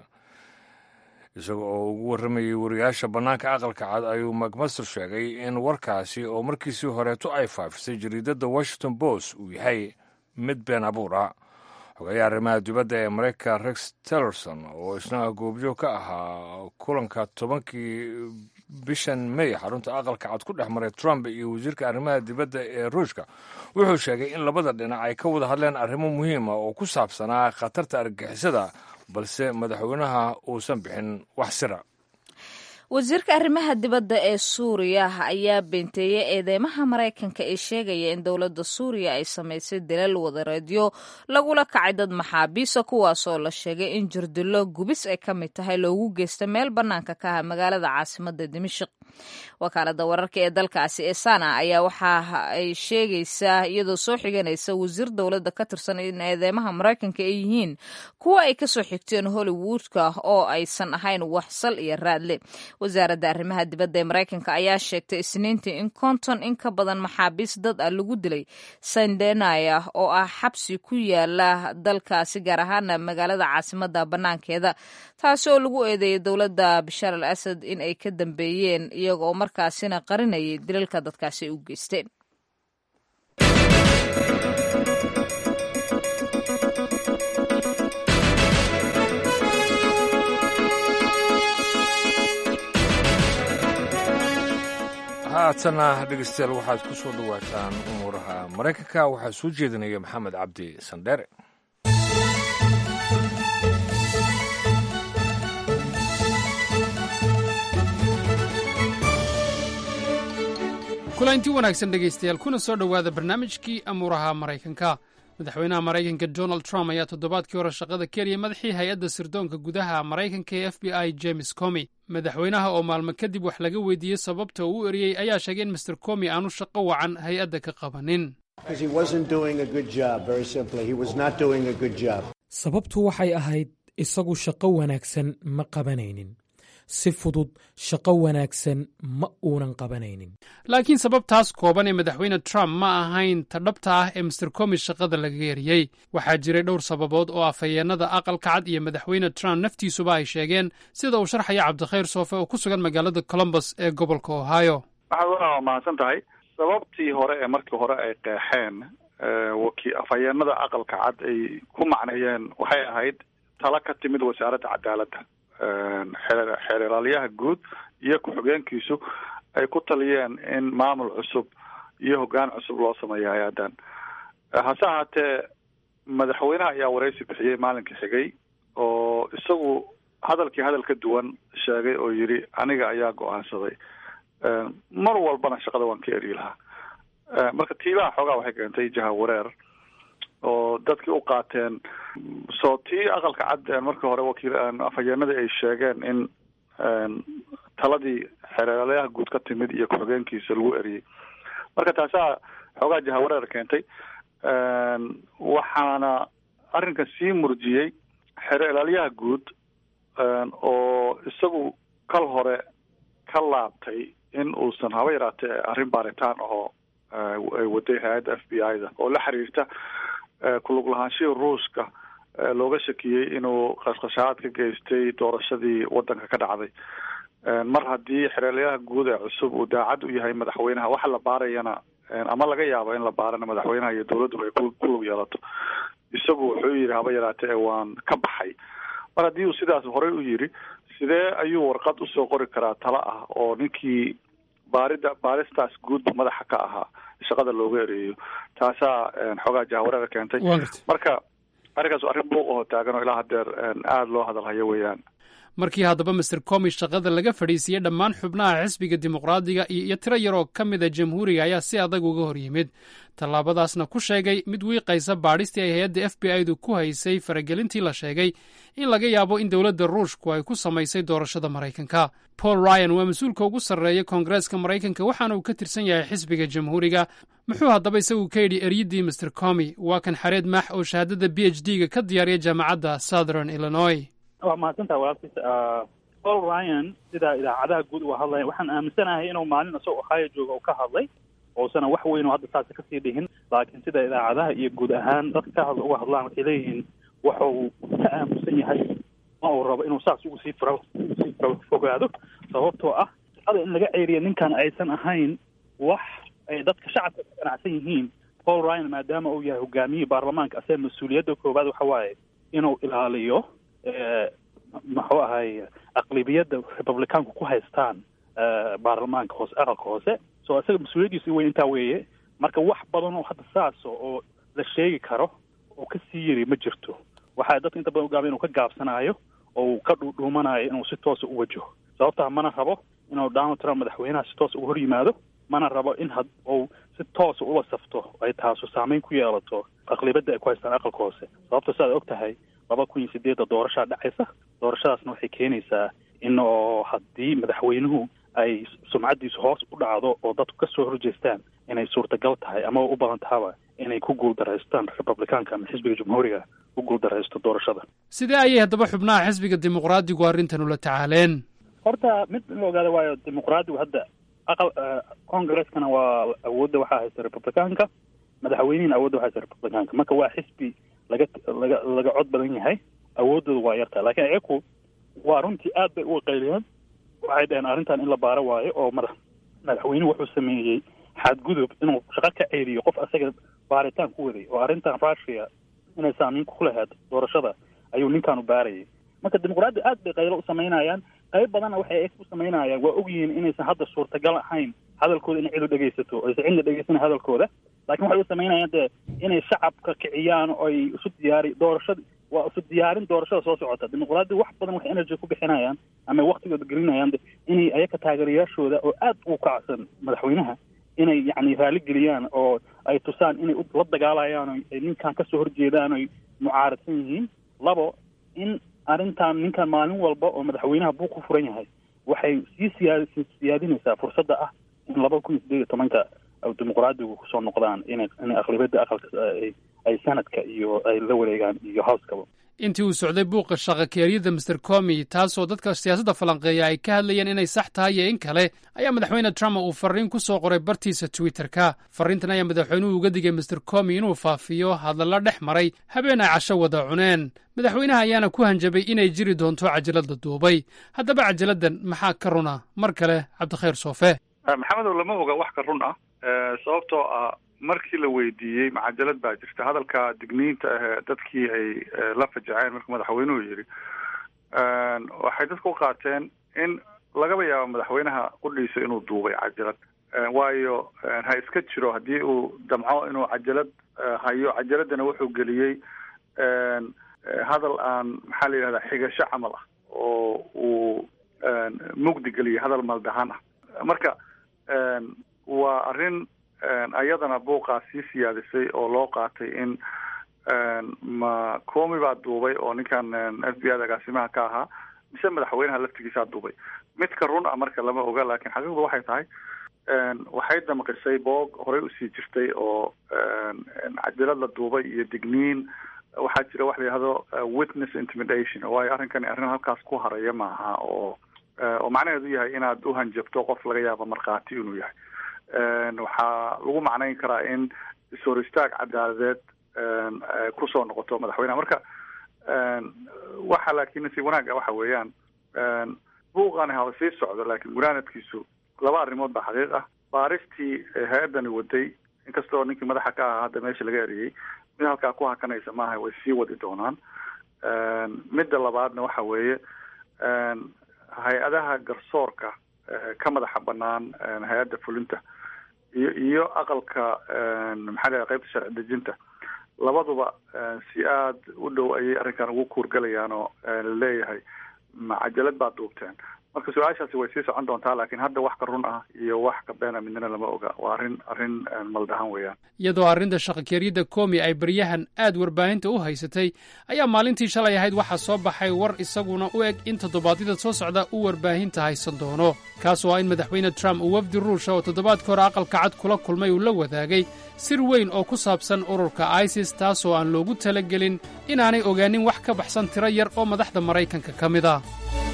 Speaker 2: isaga oo ugu warramayay wariyaasha bannaanka aqalka cad ayuu macmaster sheegay in warkaasi oo markiisii horeeto ay faafisay jariidadda washington post uu yahay mid been abuur ah xogayaha arrimaha dibadda ee maraykanka rex tillerson oo isna goobjoog ka ahaa kulanka tobankii bishan may xarunta aqalka cad ku dhex maray trump iyo wasiirka arrimaha dibadda ee ruushka wuxuu sheegay in labada dhinac ay ka wada hadleen arrimo muhiima oo ku saabsanaa khatarta argagixisada balse madaxweynaha uusan bixin wax sira
Speaker 1: wasiirka arrimaha dibadda ee suuriya ayaa beenteeyey eedeymaha maraykanka ee sheegaya in dowladda suuriya ay samaysay dalal wadareedyo lagula kacay dad maxaabiisa kuwaasoo la sheegay in jirdilo gubis ay ka mid tahay loogu geysta meel bannaanka ka ah magaalada caasimadda dimashik wakaalada wararka ee dalkaasi ee sana ayaa waxa ay sheegaysaa iyadoo soo xiganaysa wasiir dowladda ka tirsan in eedeymaha maraykanka ay yihiin kuwa ay kasoo xigteen hollywoodka oo aysan ahayn wax sal iyo raadle wasaaradda arrimaha dibadda ee maraykanka ayaa sheegtay isniintii in konton in ka badan maxaabiis dad ah lagu dilay sandenaya oo ah xabsi ku yaala dalkaasi gaar ahaana magaalada caasimadda bannaankeeda taasi oo lagu eedeeyay dowladda bashaar al asad in ay ka dambeeyeen iyaga oo markaasina qarinayay dilalka dadkaasi ay u geysteen
Speaker 2: haatana dhegeystayaal waxaad ku soo dhowaataan umuuraha maraykanka waxaa soo jeedinaya maxamed cabdi sandheere
Speaker 12: kulanti wanaagsan dhegaystayaal kuna soo dhowaada barnaamijkii amuuraha maraykanka madaxweynaha maraykanka donald trump ayaa toddobaadkii hore shaqada keliya madaxii hay-adda sirdoonka gudaha maraykanka ee f b i james comi madaxweynaha oo maalmo kadib wax laga weydiiyey sababta uu u eriyey ayaa sheegay in master comi aanu shaqo wacan hay-adda ka qabanin
Speaker 13: sababtu waxay ahayd isagu shaqo wanaagsan ma qabanaynin si fudud shaqo wanaagsan ma uunan qabanaynin
Speaker 12: laakiin sababtaas kooban ee madaxweyne trump ma ahayn ta dhabta ah ee master comi shaqada laga eriyey waxaa jiray dhowr sababood oo afhayeennada aqalka cad iyo madaxweyne trump naftiisuba ay sheegeen sida uu sharxaya cabdikhayr soofe oo ku sugan magaalada colombus ee gobolka ohio
Speaker 14: waxaad waa mahadsan tahay sababtii hore ee markii hore ay qeexeen waki afhayeenada aqalka cad ay ku macneeyeen waxay ahayd tala ka timid wasaaradda cadaaladda xeeralaalyaha guud iyo ku-xigeenkiisu ay ku taliyeen in maamul cusub iyo hoggaan cusub loo sameeyo hay-addan hase ahaatee madaxweynaha ayaa waraysi bixiyey maalinkii xigay oo isagu hadalkii hadal ka duwan sheegay oo yidhi aniga ayaa go-aansaday mar walbana shaqada waan ka eryi lahaa marka tiibaha xoogaa waxay keentay jaha wareer oo dadkii u qaateen soo tii aqalka cad markii hore wakiil afhayeenadii ay sheegeen in taladii xeeralyaha guud ka timid iyo ku-xigeenkiisa lagu eriyey marka taasaa xoogaa jahawareer keentay waxaana arrinkan sii murjiyey xeeralyaha guud oo isagu kal hore ka laabtay in uusan haba yaraatee arrin baaritaan ahoo ay waday hay-adda f b i da oo la xiriirta kulug lahaanshihii ruushka looga shakiyey inuu qashqashaad ka geystay doorashadii wadanka ka dhacday mar haddii xereelyaha guud ee cusub uu daacad u yahay madaxweynaha waxa la baarayana ama laga yaabo in la baarana madaxweynaha iyo dowladdu ay ku lug yeelato isagu wuxuu yidhi haba yaraatee waan ka baxay mar haddii uu sidaas horey u yidhi sidee ayuu warqad usoo qori karaa talo ah oo ninkii baarida baaristaas guudba madaxa ka ahaa shaqada looga ereeyo taasaa xoogaa jahwareera keentay marka arrinkaas arrin buuq oo taagan oo ilaa hadeer aada loo hadalhayo weeyaan
Speaker 12: markii haddaba master comi shaqada laga fadhiisiiyey dhammaan xubnaha xisbiga dimuqraadiga iyo tiro yar oo ka mida jamhuuriga ayaa si adag uga hor yimid tallaabadaasna ku sheegay mid wiiqaysa baadhistii ay hay-adda f b i-du ku haysay faragelintii la sheegay in laga yaabo in dowladda ruushku ay ku samaysay doorashada maraykanka paul ryan waa mas-uulka ugu sarreeya koongareeska maraykanka waxaana uu ka tirsan yahay xisbiga jamhuuriga muxuu haddaba isagu ka yidhi eryaddii master comi waa kan xareed maax oo shahaadada b h d ga ka diyaariya jaamacadda southern illinois
Speaker 15: waa mahadsantaha walaalkiis paul ryan sida idaacadaha guud uga hadlaya waxaan aaminsanahay inuu maalin isagoo ohio jooga uu ka hadlay oosana wax weyn oo hadda saasi kasii dhihin laakiin sida idaacadaha iyo guud ahaan dadka ka hadla uga hadlaan waxay leeyihiin waxuu ka aamusan yahay ma uu rabo inuu saas ugu sii fura sii fogaado sababtoo ah shaqada in laga ceeriya ninkan aysan ahayn wax ay dadka shacabka ka ganacsan yihiin paul ryan maadaama uu yahay hogaamiyihii baarlamaanka asaga mas-uuliyadda koowaad waxa waaye inuu ilaaliyo muxuu ahay aqlibiyadda republicaanku ku haystaan baarlamaanka hoose aqalka hoose so isaga mas-uuliyaddiisa weyn intaa weeye marka wax badan oo hadda saaso oo la sheegi karo oo kasii yiri ma jirto waxaa dadka inta badan ugaaba inuu ka gaabsanaayo oo uu ka dhuudhuumanayo inuu si toosa u wajaho sababtaa mana rabo inuu donald trump madaxweynaha si toosa uga hor yimaado mana rabo in had uu si toosa ula safto ay taasu saameyn ku yeelato aqlibadda ay ku haystaan aqalka hoose sababta siaad og tahay laba kun iyo sideedda doorashaa dhacaysa doorashadaasna waxay keenaysaa in oo haddii madaxweynuhu ay sumcaddiisu hoos u dhacdo oo dadku ka soo horjeestaan inay suurtagal tahay ama u badan tahaba inay ku guuldaraystaan republicaanka ama xisbiga jamhuuriga ku guuldaraysto doorashada
Speaker 12: sidee ayay haddaba xubnaha xisbiga dimuqraadigu arrintan ula tacaaleen
Speaker 15: horta mid in la ogaada waayo dimuqraadigu hadda aqal congreskana waa awoodda waxaa haysta republicaanka madaxweynihina awoodda waxaa haysta republicaanka marka waa xisbi laga laga laga cod badan yahay awooddooda waa yartaa laakiin iyaku waa runtii aad bay uga qayliyeen waxay dhaheen arrintan in la baaro waayo oo madax madaxweynuhu wuxuu sameeyey xadgudub inuu shaqo ka ceeliyo qof asaga baaritaan ku waday oo arrintan russia inay saamiin ku lahayd doorashada ayuu ninkaanu baarayay marka dimuqraadi aad bay qaylo u samaynayaan qayb badanna waxay u samaynayaan waa ogyihiin inaysan hadda suurtagal ahayn hadalkooda inay cid u dhegaysato aysan cidna dhegaysana hadalkooda laakiin waxay u samaynayaan dee inay shacabka kiciyaan oo ay isu diyaari doorashada waa isu diyaarin doorashada soo socota dimuqraadi wax badan waxay energy ku bixinayaan ama waktigooda gelinayaan inay ayaka taageerayaashooda oo aad u kacsan madaxweynaha inay yacni raali geliyaan oo ay tusaan inay la dagaalayaan o ay ninkan kasoo horjeedaan oy mucaaradsan yihiin labo in arrintan ninkan maalin walba oo madaxweynaha buu ku furan yahay waxay sii siyaa siyaadinaysaa fursadda ah in laba kun iyo sideed iyo tobanka dimuqraadigu kusoo noqdaan inay inay aqlibiyadda aqalka ay sanadka iyo ay la wareegaan iyo howskaba
Speaker 12: intii uu socday buuqa shaqakeeryada master comi taasoo dadka siyaasadda falanqeeya ay ka hadlayeen inay sax tahay iyo in kale ayaa madaxweyne trump uu farriin ku soo qoray bartiisa twitterka farriintan ayaa madaxweynuhu uga digay master comi inuu faafiyo hadalla dhex maray habeen ay casho wada cuneen madaxweynaha ayaana ku hanjabay inay jiri doonto cajalada duubay haddaba cajaladdan maxaa ka runa mar kale cabdikhayr soofe
Speaker 14: maxamedow lama oga wax ka run ah sababtoo ah markii la weydiiyey macajalad baa jirta hadalka digniinta ahee dadkii ay la fajaceen markuu madaxweynuhu yidhi waxay dadku u qaateen in lagaba yaabo madaxweynaha qudhiisa inuu duubay cajalad waayo ha iska jiro haddii uu damco inuu cajalad hayo cajaladana wuxuu geliyey hadal aan maxaa la yidhahdaa xigasho camal ah oo uu mugdi geliyey hadal maldahan ah marka waa arrin ayadana buuqaa sii siyaadisay oo loo qaatay in ma comi baa duubay oo ninkan f b i da agaasimaha ka ahaa mise madaxweynaha laftigiisaa duubay midka run ah marka lama oga laakiin xaqiiqdu waxay tahay waxay damqisay boog horey usii jirtay oo cajalad la duubay iyo digniin waxaa jira wax la yihahdo witness intimidation waayo arrinkani arrin halkaas ku haraya maaha oo oo macnaheedu yahay inaad u hanjabto qof laga yaabo markhaati inuu yahay waxaa lagu macnayn karaa in is-hor istaag cadaaladeed kusoo noqoto madaxweyneha marka waxa laakiin nasiib wanaagga waxa weeyaan buuqani haba sii socdo laakiin gunaanadkiisu laba arrimood baa xaqiiq ah baaristii hay-addani waday inkastoo ninkii madaxa ka ahaa hadda meesha laga eriyey mid halkaa ku hakanaysa maaha way sii wadi doonaan midda labaadna waxa weeye hay-adaha garsoorka ka madaxa banaan hay-adda fulinta iyo iyo aqalka maxaa la qaybta sharci dejinta labaduba si aada u dhow ayay arrinkan ugu kuurgalayaan oo laleeyahay macajalad baad duubteen marka su-aashaasi way sii socon doontaa laakiin hadda wax ka run ah iyo wax ka beena midnana lama oga waa arrin arrin maldahan weeyaan
Speaker 12: iyadoo arrinta shaqakeryadda komi ay baryahan aad warbaahinta u haysatay ayaa maalintii shalay ahayd waxaa soo baxay war isaguna u eg in toddobaadyada soo socda uu warbaahinta haysan doono kaas oo ah in madaxweyne trump uu wafdi ruusha oo toddobaadka hore aqalka cad kula kulmay uu la wadaagay sir weyn oo ku saabsan ururka isis taasoo aan loogu talagelin inaanay ogaanin wax ka baxsan tiro yar oo madaxda maraykanka ka mid ah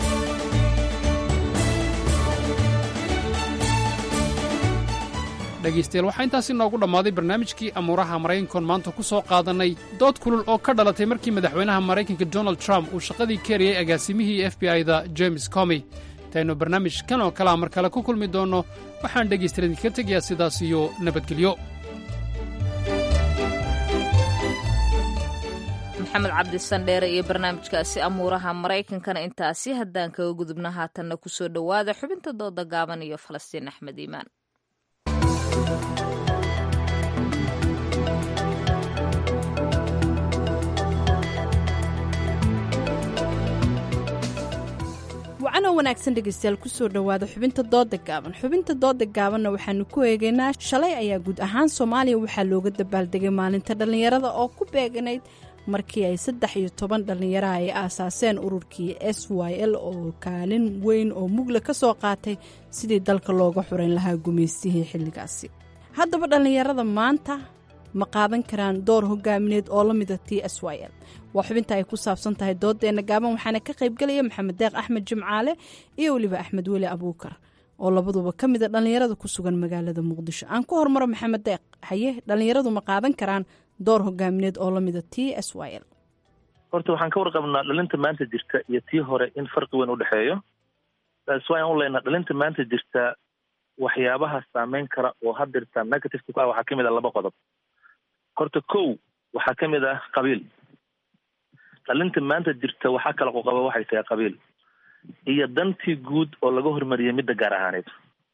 Speaker 12: dhegaystayaal waxaa intaasi noogu dhammaaday barnaamijkii amuuraha maraykankoon maanta ku soo qaadannay dood kulul oo ka dhalatay markii madaxweynaha maraykanka donald trump uu shaqadii ka eriyey agaasimihii f b i-da james comy intaynu barnaamij kan oo kalea mar kale ku kulmi doonno waxaan dhegaystayaal idinkaga tegayaa sidaas iyo nabadgelyo
Speaker 1: maxamed cabdisandheere iyo barnaamijkaasi amuuraha maraykankana intaasi haddaan kaga gudubna haatanna ku soo dhowaada xubinta dooda gaaban iyo falastiin axmed iimaan
Speaker 6: wacanoo wanaagsan dhegaystayaal kusoo dhowaada xubinta dooda gaaban xubinta dooda gaabanna waxaanu ku eegaynaa shalay ayaa guud ahaan soomaaliya waxaa looga dabaaldegay maalinta dhallinyarada oo ku beeganayd markii ay saddex iyo toban dhallinyara ay aasaaseen ururkii s y l oo kaalin weyn oo mugla ka soo qaatay sidii dalka looga xurayn lahaa gumaystihii xilligaasi haddaba dhallinyarada maanta ma qaadan karaan door hogaamineed oo la mida t s y l waa xubinta ay ku saabsan tahay doodeenna gaaban waxaana ka qaybgelaya maxamed deeq axmed jimcaale iyo weliba axmed weli abuukar oo labaduba ka mida dhallinyarada ku sugan magaalada muqdisho aan ku hormaro maxamed deeq haye dhallinyaradu ma qaadan karaan door hogaamineed oo lamida t s y l
Speaker 16: horta waxaan ka warqabnaa dhalinta maanta jirta iyo tii hore in farqi weyn u dhexeeyo s waan u leynaa dhalinta maanta jirta waxyaabaha saameyn kara oo hadirta negativeka ku ah waxaa kamid ah laba qodob horta kow waxaa kamid ah qabiil dhalinta maanta jirta waxaa kala qoqaba waxay tahay qabiil iyo dantii guud oo laga hormariyay midda gaar ahaaneed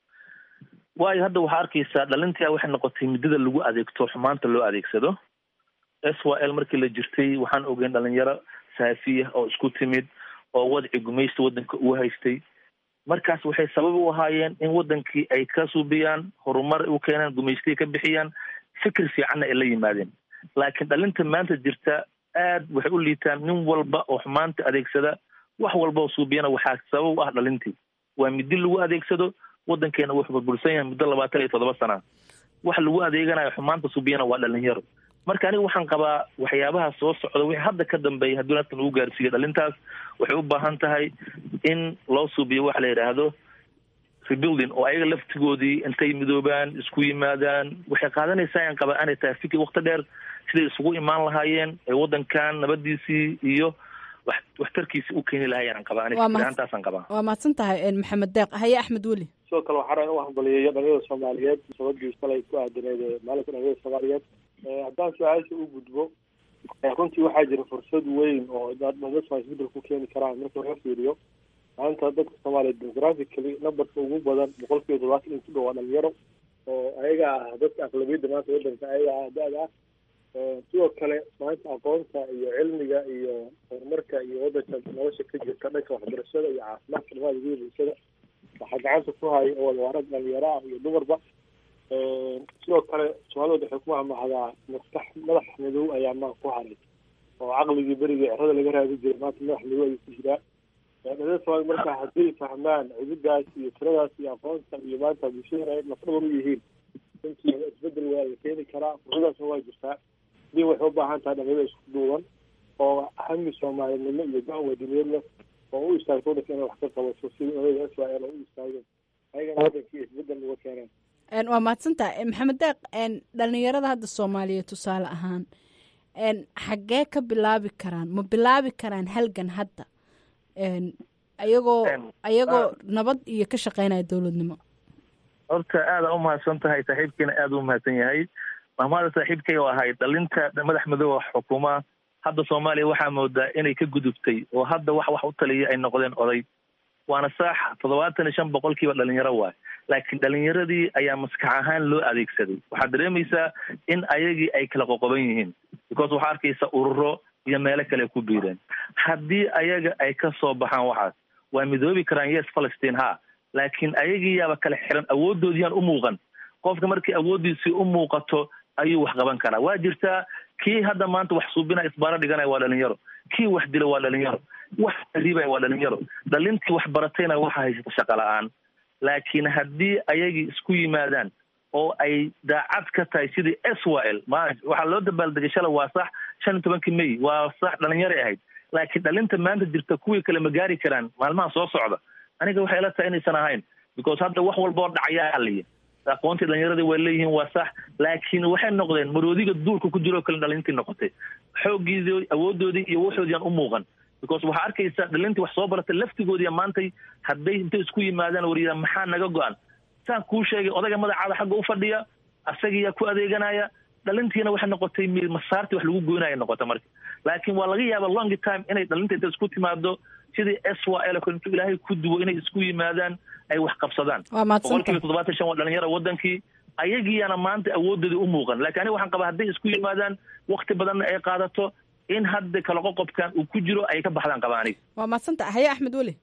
Speaker 16: waayo hadda waxaa arkaysaa dhalintii waxay noqotay muddada lagu adeegto xumaanta loo adeegsado s y l markii la jirtay waxaan ogeyn dhalinyaro saafiya oo isku timid oo wadci gumaysta waddanka uu haystay markaas waxay sabab u ahaayeen in waddankii ay ka suubiyaan horumar u keenaan gumaystay ka bixiyaan fikir fiicanna ay la yimaadeen laakiin dhalinta maanta jirta aad waxay u liitaan nin walba oo xumaanta adeegsada wax walba oo suubiyana waxaa sabab u ah dhalintii waa midi lagu adeegsado waddankeena wuxuu burbursan yahay muddo labaatan iyo toddoba sana wax lagu adeeganayo xumaanta suubiyana waa dhalinyaro marka aniga waxaan qabaa waxyaabaha soo socda wixii hadda ka dambeeya haddii nafta lagu gaarsiiyo dhalintaas waxay u baahan tahay in loo suubiyo waxa la yidhaahdo rebuilding oo ayaga laftigoodii intay midoobaan isku yimaadaan waxay qaadanaysaa aan qabaa aanay tahay fikir wakti dheer siday isugu imaan lahaayeen ee waddankan nabadiisii iyo wax waxtarkiisii u keeni lahaayeen aan qabaa aniga
Speaker 6: Waa
Speaker 16: fikir
Speaker 6: mahad-
Speaker 16: ahaantaasaan qabaa
Speaker 6: waa mahadsan tahay maxamed deeq haye axmed weli
Speaker 17: sidoo kale waxaa rabaa in u hambaliyeeyo dhalinyarada soomaaliyeed sababdii shalay ku aadaneed ee maalinka dhalinyarada soomaaliyeed Eh, haddaan su-aasha u gudbo eh, runtii waxaa jira fursad weyn oo dad dadka isbedel ku keeni karaan marka laga fiiriyo maanta dadka soomaaliyeed demographically numberka ugu badan boqolkiiba todobaatan in ku dhow waa dhalinyaro oo ayaga ah dadka aqlabiyadda maanta waddanka ayaga ah da-da ah Eh, sidoo kale maanta aqoonta iyo cilmiga iyo horumarka iyo waddanka nolosha ka jirta dhanka waxbarashada iyo caafimaadka dhammaan ugu bulshada waxaa gacanta ku haya oo waa rag dhalinyaro ah iyo dumarba Eh, sidoo kale soomaalida waxay ku mahmahdaa maskax madax madow ayaa maa ku haray oo caqligii berigii cerada laga raadi jiray maanta madax madow ayuu ku jiraa Eh, dhalinyarada soomaalida marka hadday fahmaan cididaas iyo tiradaas iyo aqoonta iyo maanta bulshada ay lafdhabar u yihiin runtii isbedel waa la keeni karaa fursadaasna waa jirtaa dii waxay u baahan tahay dhalinyarada isku duuban oo hami soomaalinimo iyo go-aan wadaniyad leh oo u istaagto waddanka inay wax ka qabato sidii odayga s y l oo u istaageen ayagana waddankii isbedel uga keeneen
Speaker 6: Een, waa mahadsan tahay maxamed deeq een, dhallinyarada hadda soomaaliya tusaale ahaan een, xaggee ka bilaabi karaan ma bilaabi karaan halgan hadda een, ayagoo ayagoo nabad iyo ka shaqeynaya dowladnimo
Speaker 16: horta aada u mahadsan tahay saaxiibkiina aada u mahadsan yahay mahmaada saaxiibkay oo ahayd dhalinta madax madooba xukuma hadda soomaaliya waxaa moodaa inay ka gudubtay oo hadda wax wax u taliya ay noqdeen oday waana saax toddobaatan iyo shan boqolkiiba dhalinyaro waay laakiin dhalinyaradii ayaa maskax ahaan loo adeegsaday waxaad dareemaysaa in ayagii ay kala qoqoban yihiin because waxaa arkaysa ururo iyo meelo kale ku biireen haddii ayaga ay ka soo baxaan waxaas waa midoobi karaan yes palestine ha laakiin ayagii yaaba kala xiran awooddoodiyaan u muuqan qofka markii awooddiisii u muuqato ayuu wax qaban karaa waa jirtaa kii hadda maanta wax suubinaya isbaaro dhiganaya waa dhalinyaro kii wax dila waa dhalinyaro wax riibaya waa dhalinyaro dhalintii wax baratayna waxa haysata shaqa la-aan laakiin haddii ayagii isku yimaadaan oo ay daacad ka tahay sidii swal ma waxaa loo dabaaldegay shalay waa sax shan iyo tobankii may waa sax dhalinyaray ahayd laakiin dhalinta maanta jirta kuwii kale ma gaari karaan maalmaha soo socda aniga waxay ila tahay inaysan ahayn because hadda wax walba oo dhacayaa haliya aqoontii dhalinyaradii way leeyihiin waa sax laakiin waxay noqdeen maroodiga duulka ku jiro kale dhalintii noqotay xooggiidii awoodoodii iyo waxoodiyaan u muuqan because waxaa arkaysa dhalintii wax soo baratay laftigoodiya maantay hadday intay isku yimaadaan wariyaan maxaa naga go-an saan kuu sheegay odayga magacaada xagga u fadhiya asagiyaa ku adeeganaya dhalintiina waxay noqotay mi masaartii wax lagu goynaya noqota marka laakiin waa laga yaaba long time inay dhalinta inta isku timaado sidii s y l intuu ilaahay ku duwo inay isku yimaadaan ay wax qabsadaan
Speaker 6: Waa mahadsantahay.
Speaker 16: boqolkiiba toddobaatan shan waa dhalinyara wadankii ayagiyaana maanta awoodoodii u muuqan laakiin aniga waxaan qabaa hadday isku yimaadaan wakti badanna ay qaadato in hadda kala qoqobkan uu ku jiro ay ka baxdaan qabaa aniga
Speaker 6: waa mahadsanta haye axmed weli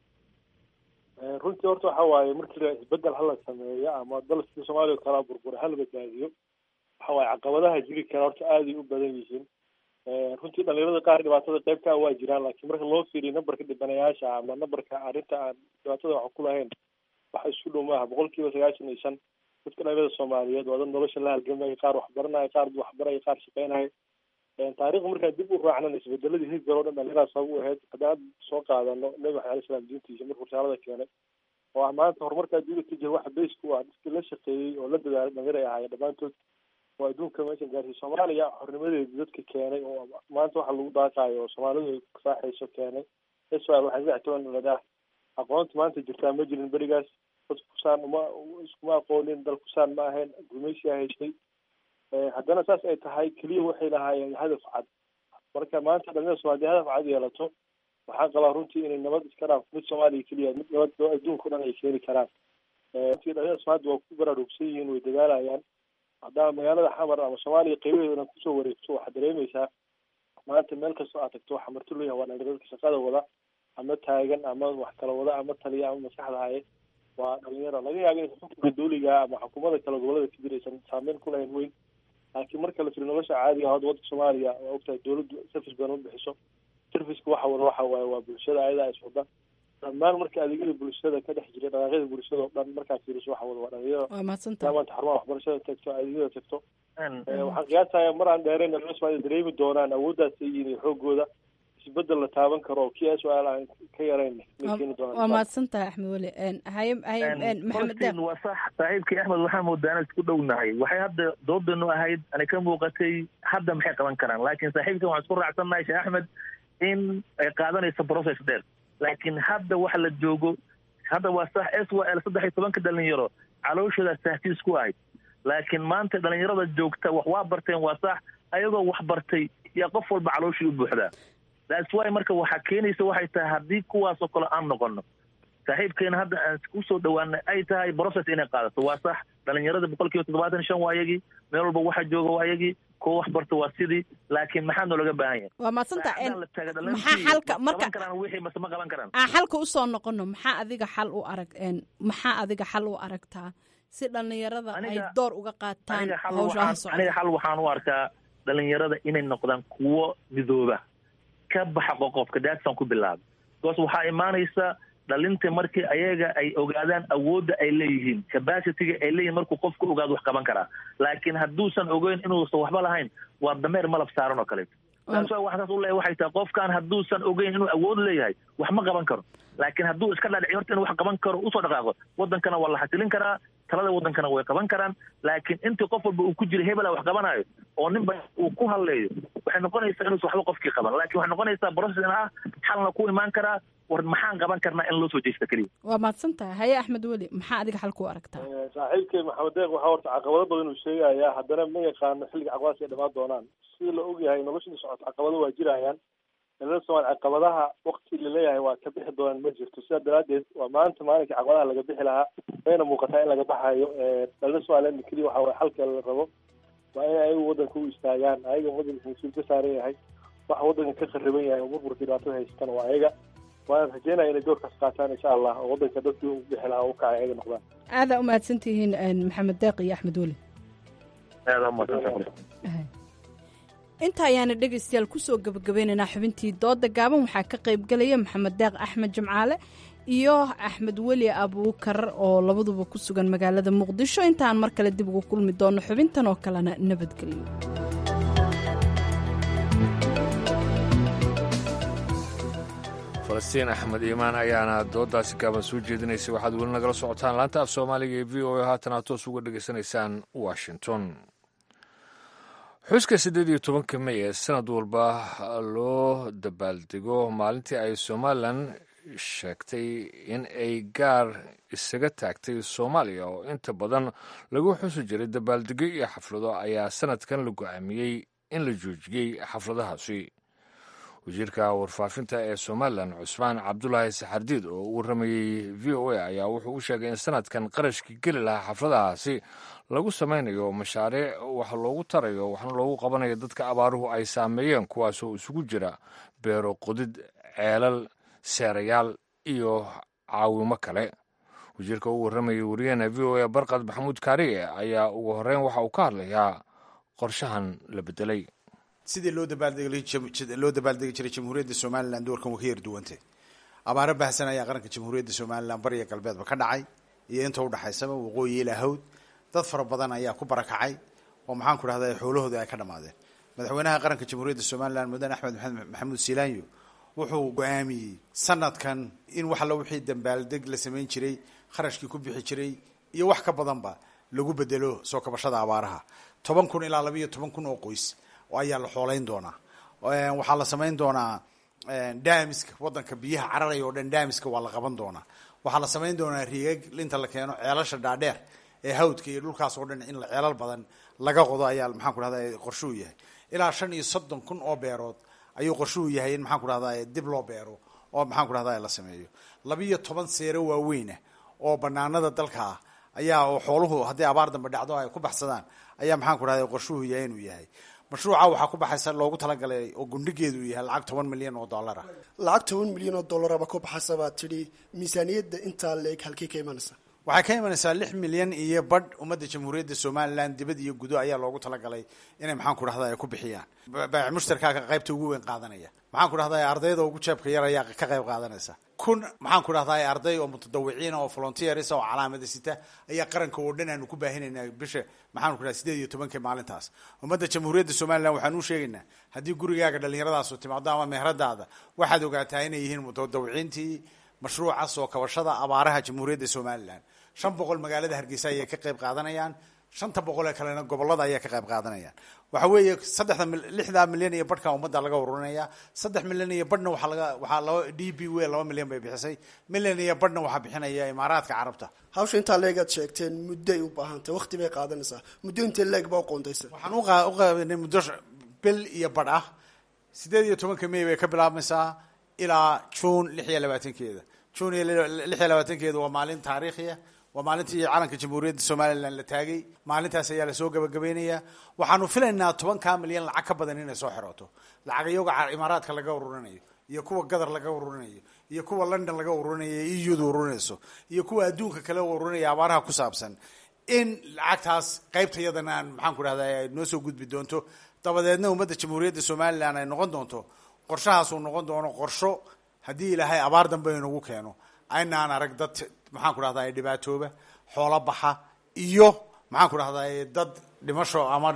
Speaker 17: Eh, runtii horta waxa waaye markii la isbedel hala sameeyo ama dalkii soomaaliya oo kala burbura hala badbaadiyo waxa waaye caqabadaha jiri kara horta aaday u badan yihiin Eh, runtii dhalinyarada qaar dhibaatada qayb ka ah waa jiraan laakiin marka loo fiiriyo nambarka dhibanayaasha ama nambarka arrinta aan dhibaatada wax ku lahayn waxa isku dhow maaha boqolkiiba sagaashan iyo shan dadka dhalinyarada soomaaliyeed waa dad nolosha la halgamaya qaar waxbaranaya qaar waxbaraya qaar shaqeynaya Eh, taariikhda markaan dib u raacnana isbedeladii hidgar oo dhan dhalinyarada sabab u ahayd haddaan hadda soo qaadano nebi maxamed alai salaam diintiisa markuu risaalada keenay oo ah maanta horumarka adduunka ka jira waxa base ku ah dadkii la shaqeeyey oo la dadaalay dhalinyar ay ahaayeen dhammaantood oo adduunka meeshan gaarsiiyey soomaaliya xornimadeedi dadka keenay oo maanta waxa lagu daaqaayo oo soomaalidu ay saaxayso keenay israel waxay saddex toban dhaladaah aqoonta maanta jirtaa ma jirin berigaas dad kusaan uma iskuma aqoonin dal kusaan ma ahayn gumeysiyaa haystay Eh, haddana saas ay tahay keliya waxay lahaayeen hadaf cad marka maanta dhalinyarada soomaaliya hadaf cad yeelato waxaan qabaa runtii inay nabad iska dhaaf mid soomaaliya keliya mid nabad oo adduunka o dhan ay keeni karaan Eh, runtii dhalinyarada soomaalida waa ku baraarugsan yihiin way dadaalayaan haddaa magaalada xamar ama soomaaliya qaybaheeda o dhan kusoo wareegto waxaad dareemaysaa maanta meel kastoo aad tagto waxaa marti loo yahay waa dhalinyaro dadka shaqada wada ama taagan ama wax kala wada ama taliya ama maskaxda haye waa dhalinyaro laga yaaba in xukunka dawliga ama xukuumada kale gobolada ka jira aysan saameyn ku lahayn weyn laakiin marka la firi nolosha caadiga ah hadda waddanka soomaaliya waa ogtahay dawladdu service badan u bixiso serviceka waxa wada waxa waaye waa bulshada ayadaa is wada dhammaan marka adeegyada bulshada ka dhex jira dhaqaaqyada bulshada oo dhan markaad fiiriso waxa wada waa dhalinyaro
Speaker 6: waa mahadsantahay
Speaker 17: maanta xarumaha waxbarashada tagto adeegyada tagto Eh, waxaan qiyaasaya mar aan dheerayn dhalinyarada soomaaliya dareemi doonaan awooddaas ay yihiin iyo xoogooda isbedel la taaban karo oo kii su-aal aan ka yarayn may keeni
Speaker 6: waa
Speaker 17: doonaan
Speaker 6: mahadsantahay axmed weli Een, haye haye een, maxamed
Speaker 16: Falastiin waa sax saaxiibkii axmed waxaa moodaa inaan isku dhownahay waxay hadda doodanu ahayd anay ka muuqatay hadda maxay qaban karaan laakiin saaxiibkan waxaan isku raacsannahay sheekh axmed in ay qaadanayso process dheer laakiin hadda waxa la joogo hadda waa sax s y l saddex iyo tobanka dhalinyaro calooshooda tahtiis ku ahayd laakiin maanta dhalinyarada joogta wax waa barteen waa sax ayagoo wax bartay yaa qof walba calooshii u buuxdaa that's why marka waxaa keenaysa waxay tahay haddii kuwaasoo kale aan noqono saaxiibkeena hadda aan kusoo dhawaanay ay tahay process inay qaadato waa sax dhalinyarada boqol kiiba toddobaatan iyo shan waa ayagii meel walba waxa jooga waa ayagii kuwa wax barta waa sidii laakiin maxaa noolaga baahan yahay
Speaker 6: waa mahadsantahay Een,
Speaker 16: Saacadaan la taaga
Speaker 6: maxaa
Speaker 16: dhalintii
Speaker 6: xalka
Speaker 16: ma
Speaker 6: marka
Speaker 16: qaban karaan wixii mase ma qaban karaan
Speaker 6: aan xalka usoo noqono maxaa adiga xal u arag een, maxaa adiga xal u aragtaa si dhalinyarada ay
Speaker 16: Aniga-
Speaker 6: door uga qaataan
Speaker 16: aniga xal
Speaker 6: hawshaha
Speaker 16: waxaan aniga
Speaker 6: socda
Speaker 16: xal waxaan u arkaa dhalinyarada inay noqdaan kuwo midooba ka baxa qoqofka daadsan ku bilaaba because waxaa imaanaysa dhalinta markii ayaga ay ogaadaan awoodda ay leeyihiin capacityga ay leeyihin markuu qofku ogaado wax qaban karaa laakiin hadduusan ogeyn inuusan waxba lahayn waa dameer malab saaran oo kaleeto taas waa waxaas u leeyahay waxay tahay qofkan hadduusan ogeyn inuu awood leeyahay wax ma qaban karo laakiin hadduu iska dhadhici horta inuu wax qaban karo usoo dhaqaaqo wadankana waa la xasilin karaa talada waddankana way qaban karaan laakiin intii qof walba uu ku jiro hebela wax qabanayo oo ninba uu ku hadleeyo waxay noqonaysaa inuusan waxba qofkii qaban laakiin waxay noqonaysaa process in ah xalna ku imaan karaa war maxaan qaban karnaa in loo soo jeesta keliya
Speaker 6: waa mahadsan tahay haye axmed weli maxaa adiga xal ku aragtaa
Speaker 17: saaxiibkay maxamed deeq waxaa horta caqabado badan uu sheegayaa haddana ma yaqaano xilliga caqabadaas ay dhamaan doonaan sida la ogyahay noloshii socota caqabado waa jirayaan dhalada soomaali caqabadaha wakti laleeyahay waa ka bixi doonaan ma jirto sidaa daraadeed waa maanta maalinka caqabadaha laga bixi lahaa wayna muuqataa in laga baxayo dhalada somaliland keliya waxa waye xalka la rabo waa in ayagu waddanka u istaagaan ayaga waddanka mas-uul ka saaran yahay waxa waddanka ka khariban yahay oo burburka dhibaatada haysatan waa ayaga waana rajeynaya inay doorkaas qaataan insha allah oo waddanka dadkii u bixi lahaa u kacay ayaga noqdaan
Speaker 6: aadaa u mahadsan tihiin maxamed deeq iyo axmed weli
Speaker 16: aada umaadsantahay
Speaker 6: inta ayaana dhegaystayaal kusoo gabagabeynaynaa xubintii dooda gaaban waxaa ka qaybgelaya maxamed deeq axmed jimcaale iyo axmed weli abuukar oo labaduba ku sugan magaalada muqdisho intaan mar kale dib ugu kulmi doono xubintan oo kalena nabadgelyo
Speaker 2: falastiin axmed iimaan ayaana doodaasi gaaban soo jeedinaysay waxaad weli nagala socotaan laanta af soomaaliga ee v o a haatan aad toos uga dhegaysanaysaan washington xuska siddeed iyo tobanka mey ee sanad walba loo dabaaldego maalintii ay somalilan sheegtay in ay gaar isaga taagtay soomaaliya oo inta badan lagu xusi jiray dabaaldegyo iyo xaflado ayaa sanadkan la go-aamiyey in la joojiyey xafladahaasi wasiirka warfaafinta ee somalilan cusmaan cabdulaahi saxardiid oo u waramayey v o a ayaa wuxuu u sheegay in sanadkan qarashkii geli lahaa xafladahaasi lagu samaynayo mashaariic wax loogu tarayo waxna loogu qabanayo dadka abaaruhu ay saameeyeen kuwaasoo isugu jira beero qodid ceelal seerayaal iyo caawimo kale wasiirka u waramayay wariyaheena v o a barkad maxamuud kaariye ayaa ugu horreyn waxa uu ka hadlayaa qorshahan la bedelay
Speaker 18: sidii loo dabaaldloo dabaaldegi jiray jamhuuriyadda somalilan doorkan waa ka yar duwantay abaaro baahsan ayaa qaranka jamhuuriyadda somalilan bariya galbeedba ka dhacay iyo inta udhexaysaba waqooyi ilaa hawd dad fara badan ayaa ku barakacay oo maxaan ku dhahda xoolahooda ay ka dhamaadeen madaxweynaha qaranka jamhuuriyadda somalilan mudane axmed maxamuud siilaanyo wuxuu go-aamiyey sanadkan in wax alla wixii dambaaldeg la samayn jiray kharashkii ku bixi jiray iyo wax ka badanba lagu bedelo soo kabashada abaaraha toban kun ilaa laba iyo toban kun oo qoys ayaa la xoolayn doonaa waxaa la samayn doonaa daamiska wadanka biyaha cararaya oo dhan daamiska waa la qaban doonaa waxaa la samayn doonaa riigag inta la keeno ceelasha dhaadheer ee hawdka iyo dhulkaas oo dhan in ceelal badan laga qodo ayaa maxaan ku dhahda qorshuhu yahay ilaa shan iyo soddon kun oo beerood ayuu qorshuhu yahay in maxaan ku dhahda dib loo beero oo maxaan ku dhahda la sameeyo labiiyo toban seero waaweynah oo banaanada dalka ah ayaa oo xooluhu haddii abaar dambe dhacdo ay ku baxsadaan ayaa maxaan ku dhahda qorshuhu yahay inuu yahay mashruuca waxaa ku baxaysa loogu talagalay oo gundhigeedu uu yahay lacag toban milyan oo dollar ah
Speaker 19: lacag toban milyan oo dollaraba ku baxaysa baa tidhi miisaaniyadda intaa leeg halkii ka imanaysa
Speaker 18: waxay ka imanaysaa lix milyan iyo badh ummadda jamhuuriyadda somalilan dibad iyo gudo ayaa loogu talagalay inay maxaan ku dhahda ay ku bixiyaan baac mushtarkaa qaybta ugu weyn qaadanaya maxaan ku dhahda ardayda ugu jeebka yar ayaa ka qayb qaadanaysa kun maxaan ku dhahda arday oo mutadawiciina oo volunteers oo calaamada sita ayaa qaranka oo dhan aanu ku baahinaynaa bisha maxaan ku dhahda sideed iyo tobanka maalintaas ummadda jamhuuriyadda somalilan waxaan u sheegaynaa haddii gurigaaga dhallinyaradaasu timaado ama meheradaada waxaad ogaataa inay yihiin mutadawiciintii mashruuca soo kabashada abaaraha jamhuuriyadda somalilan shan boqol magaalada hargeysa ayay ka qayb qaadanayaan shanta boqol ee kalena gobolada ayaa ka qayb qaadanayaan waxa weeye saddexda lixdaa milyan iyo badhka ummadda laga ururinaya saddex milyan iyo badhna waxaa laga waxaa laba d b w laba milyan bay bixisay milyan iyo badhna waxaa bixinaya imaaraadka carabta
Speaker 19: hawsha intaa leegaad sheegteen muddoay u baahantay waqti bay qaadanaysaa muddo intee leeg baa uqoontaysa
Speaker 18: waxaan uqaabanay muddo bil iyo badh ah sideed iyo tobanka may bay ka bilaabmaysaa ilaa june lix iyo labaatankeeda june iyo lix iyo labaatankeeda waa maalin taariikhiya waa maalintii calanka jamhuuriyadda somalilan la taagay maalintaas ayaa lasoo gabagabeynaya waxaanu filaynaa tobankaa milyan lacag ka badan inay soo xirooto lacag iyaga imaaraadka laga ururinayo iyo kuwa gadar laga ururinayo iyo kuwa london laga ururinayo euda ururinayso iyo kuwa adduunka kale ururinaya abaaraha ku saabsan in lacagtaas qaybta yadana aan maxaan ku dhahda ay noo soo gudbi doonto dabadeedna ummadda jamhuuriyadda somalilan ay noqon doonto qorshahaasuu noqon doono qorsho haddii ilaahay abaar dambe inagu keeno aynaan arag dad maxaan ku dhahda dhibaatooba xoolo baxa iyo maxaan ku dhahda dad dhimasho ama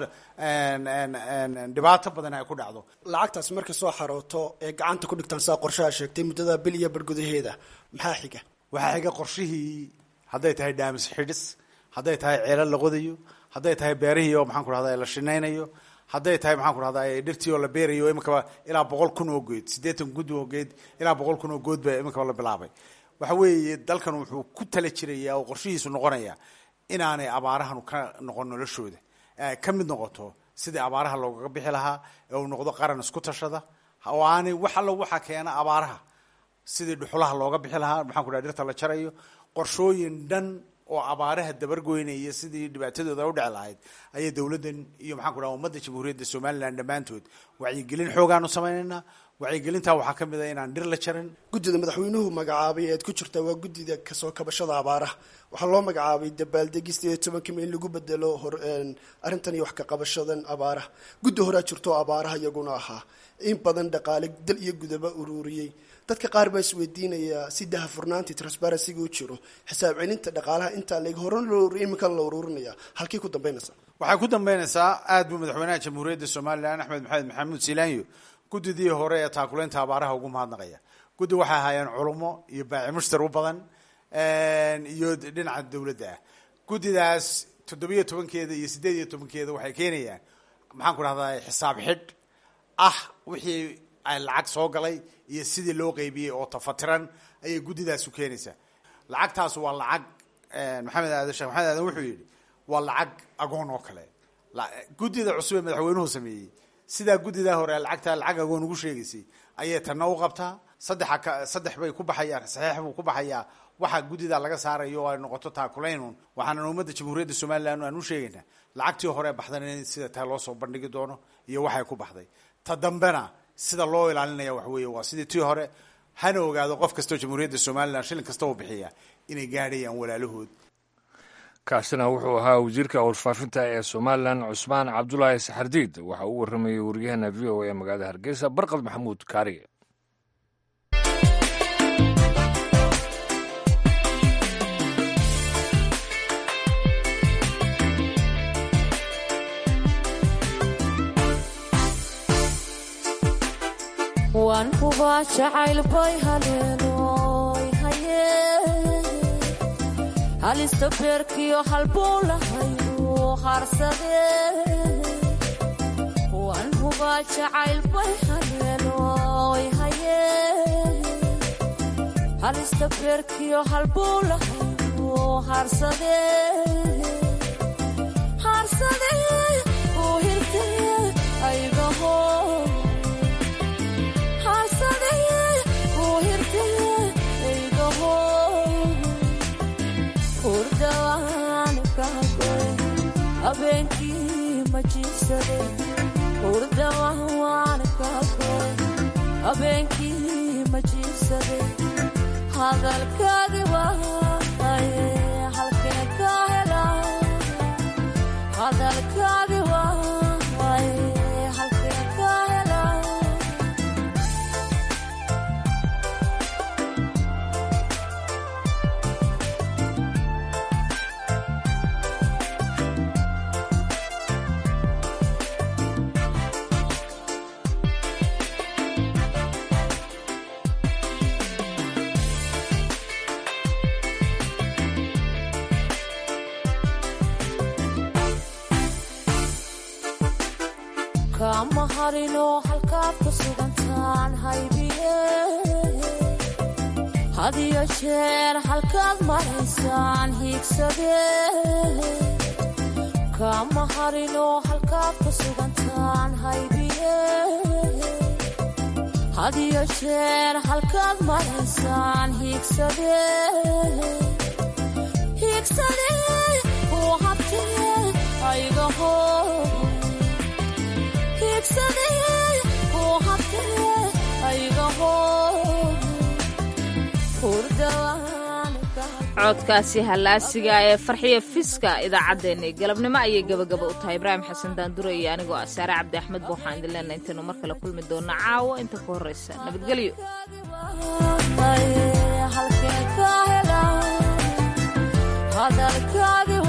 Speaker 18: dhibaato badan ay ku dhacdo
Speaker 19: lacagtaas marka soo xarooto ee gacanta ku dhigtaan saa qorshaha sheegtay muddada bil iyo bar gudaheeda maxaa xiga
Speaker 18: waxaa xiga qorshihii hadday tahay dhaamis xidhis hadday tahay ceelal la qodayo hadday tahay beerihii oo maxaan ku rahda la shinaynayo hadday tahay maxaan ku rahda dhirtii oo la beerayo iminkaba ilaa boqol kun oo geed siddeetan kun oo geed ilaa boqol kun oo good ba iminkaba la bilaabay waxa weeye dalkan wuxuu ku tala jiraya oo qorshihiisu noqonaya inaanay abaarahanu ka noqon noloshooda ka mid noqoto sidii abaaraha loogaga bixi lahaa ee uu noqdo qaran isku tashada oo aanay wax allo waxaa keena abaaraha sidii dhuxulaha looga bixi lahaa maxaan ku dhaha dhirta la jarayo qorshooyin dhan oo abaaraha dabargoynaya sidii dhibaatadooda u dhici lahayd ayay dowladdan iyo maxaan ku dhaha ummadda jamhuuriyadda somalilan dhammaantood wacyigelin xoogaanu samaynaynaa wacyigelintaa waxaa ka mid a inaan dhir la jarin
Speaker 19: guddida madaxweynuhu magacaabay eed ku jirtaa waa guddida kasoo kabashada abaaraha waxaa loo magacaabay dabaaldegista iyo tobanka in lagu bedelo hor arrintan iyo wax ka qabashadan abaaraha guddi horaa jirto abaaraha iyaguna ahaa in badan dhaqaale dal iyo gudaba ururiyey dadka qaar baa isweydiinayaa si dahafurnaantii transparencyga u jiro xisaab celinta dhaqaalaha intaa leg horan loo ururiya iminkan la ururinaya halkii ku dambeynaysa
Speaker 18: waxay ku dambeynaysaa aad buu madaxweynaha jamhuuriyadda somalilan axmed maxamed maxamuud silaanyo guddidii hore ee taakuleynta abaaraha ugu mahadnaqaya guddi waxay ahaayeen culummo iyo baaci mushtar u badan iyo dhinaca dowladda ah guddidaas toddobiyo tobankeeda iyo siddeed iyo tobankeeda waxay keenayaan maxaan ku dhahdaa xisaab xidh ah wixii ay lacag soo galay iyo sidii loo qeybiyey oo tafatiran ayay guddidaas u keenaysaa lacagtaas waa lacag maxamed aadan sheekh maxamed aadan wuxuu yidhi waa lacag agoon oo kale guddida cusub ee madaxweynuhu sameeyey sidaa guddidaa hore lacagtaa lacag agoon ugu sheegaysay ayay tanna u qabtaa saddexa ka saddex bay ku baxayaan saxiix buu ku baxayaa waxa guddida laga saarayo oo ay noqoto taakulaynun waxaana ummadda jamhuuriyadda somalilan aan u sheegaynaa lacagtii hore baxdan in sida taa loo soo bandhigi doono iyo waxay ku baxday ta dambena sida loo ilaalinaya wax weeye waa sidii tii hore hana ogaado qof kastoo jamhuuriyadda somalilan shilin kasta u bixiya inay gaadhayaan walaalahood
Speaker 2: kaasina wuxuu ahaa wasiirka warfaafinta ee somalilan cusmaan cabdulaahi saxardiid waxa uu waramayey waryaheena v o a ee magaalada hargeysa barqad maxamuud kaariye
Speaker 20: waan hubaa jacayl bay haleenoy haye halista beerkiyo halbuu lahayu harsade waan hubaa jacayl bay haleenoy haye halista beerkiyo halbuu lahayu harsade harsade uu hirte aygaho abeenkii ma jiibsade hurdawaan kaagoy abeenkii ma jiibsade hadalkaagi waaye halkee ka hela hadalkaagi waaye halkee ka hela kama harino halkaad ku sugantaan haybiye hadiyo jeer halkaad maraysaan hiigsade kama harino halkaad ku sugantaan haybiye hadiyo jeer halkaad maraysaan hiigsade hiigsade uu habtee aygaho
Speaker 1: codkaasi hallaasiga ee farxiya fiska idaacaddeenna galabnimo ayay gabagaba u tahay ibraahim xasan daandure iyo anigoo ah saare cabdi axmed ba waxaan idin leenahay intaynu mar kale kulmi doona caawo inta ku horraysa nabadgelyo
Speaker 20: hadalkaagi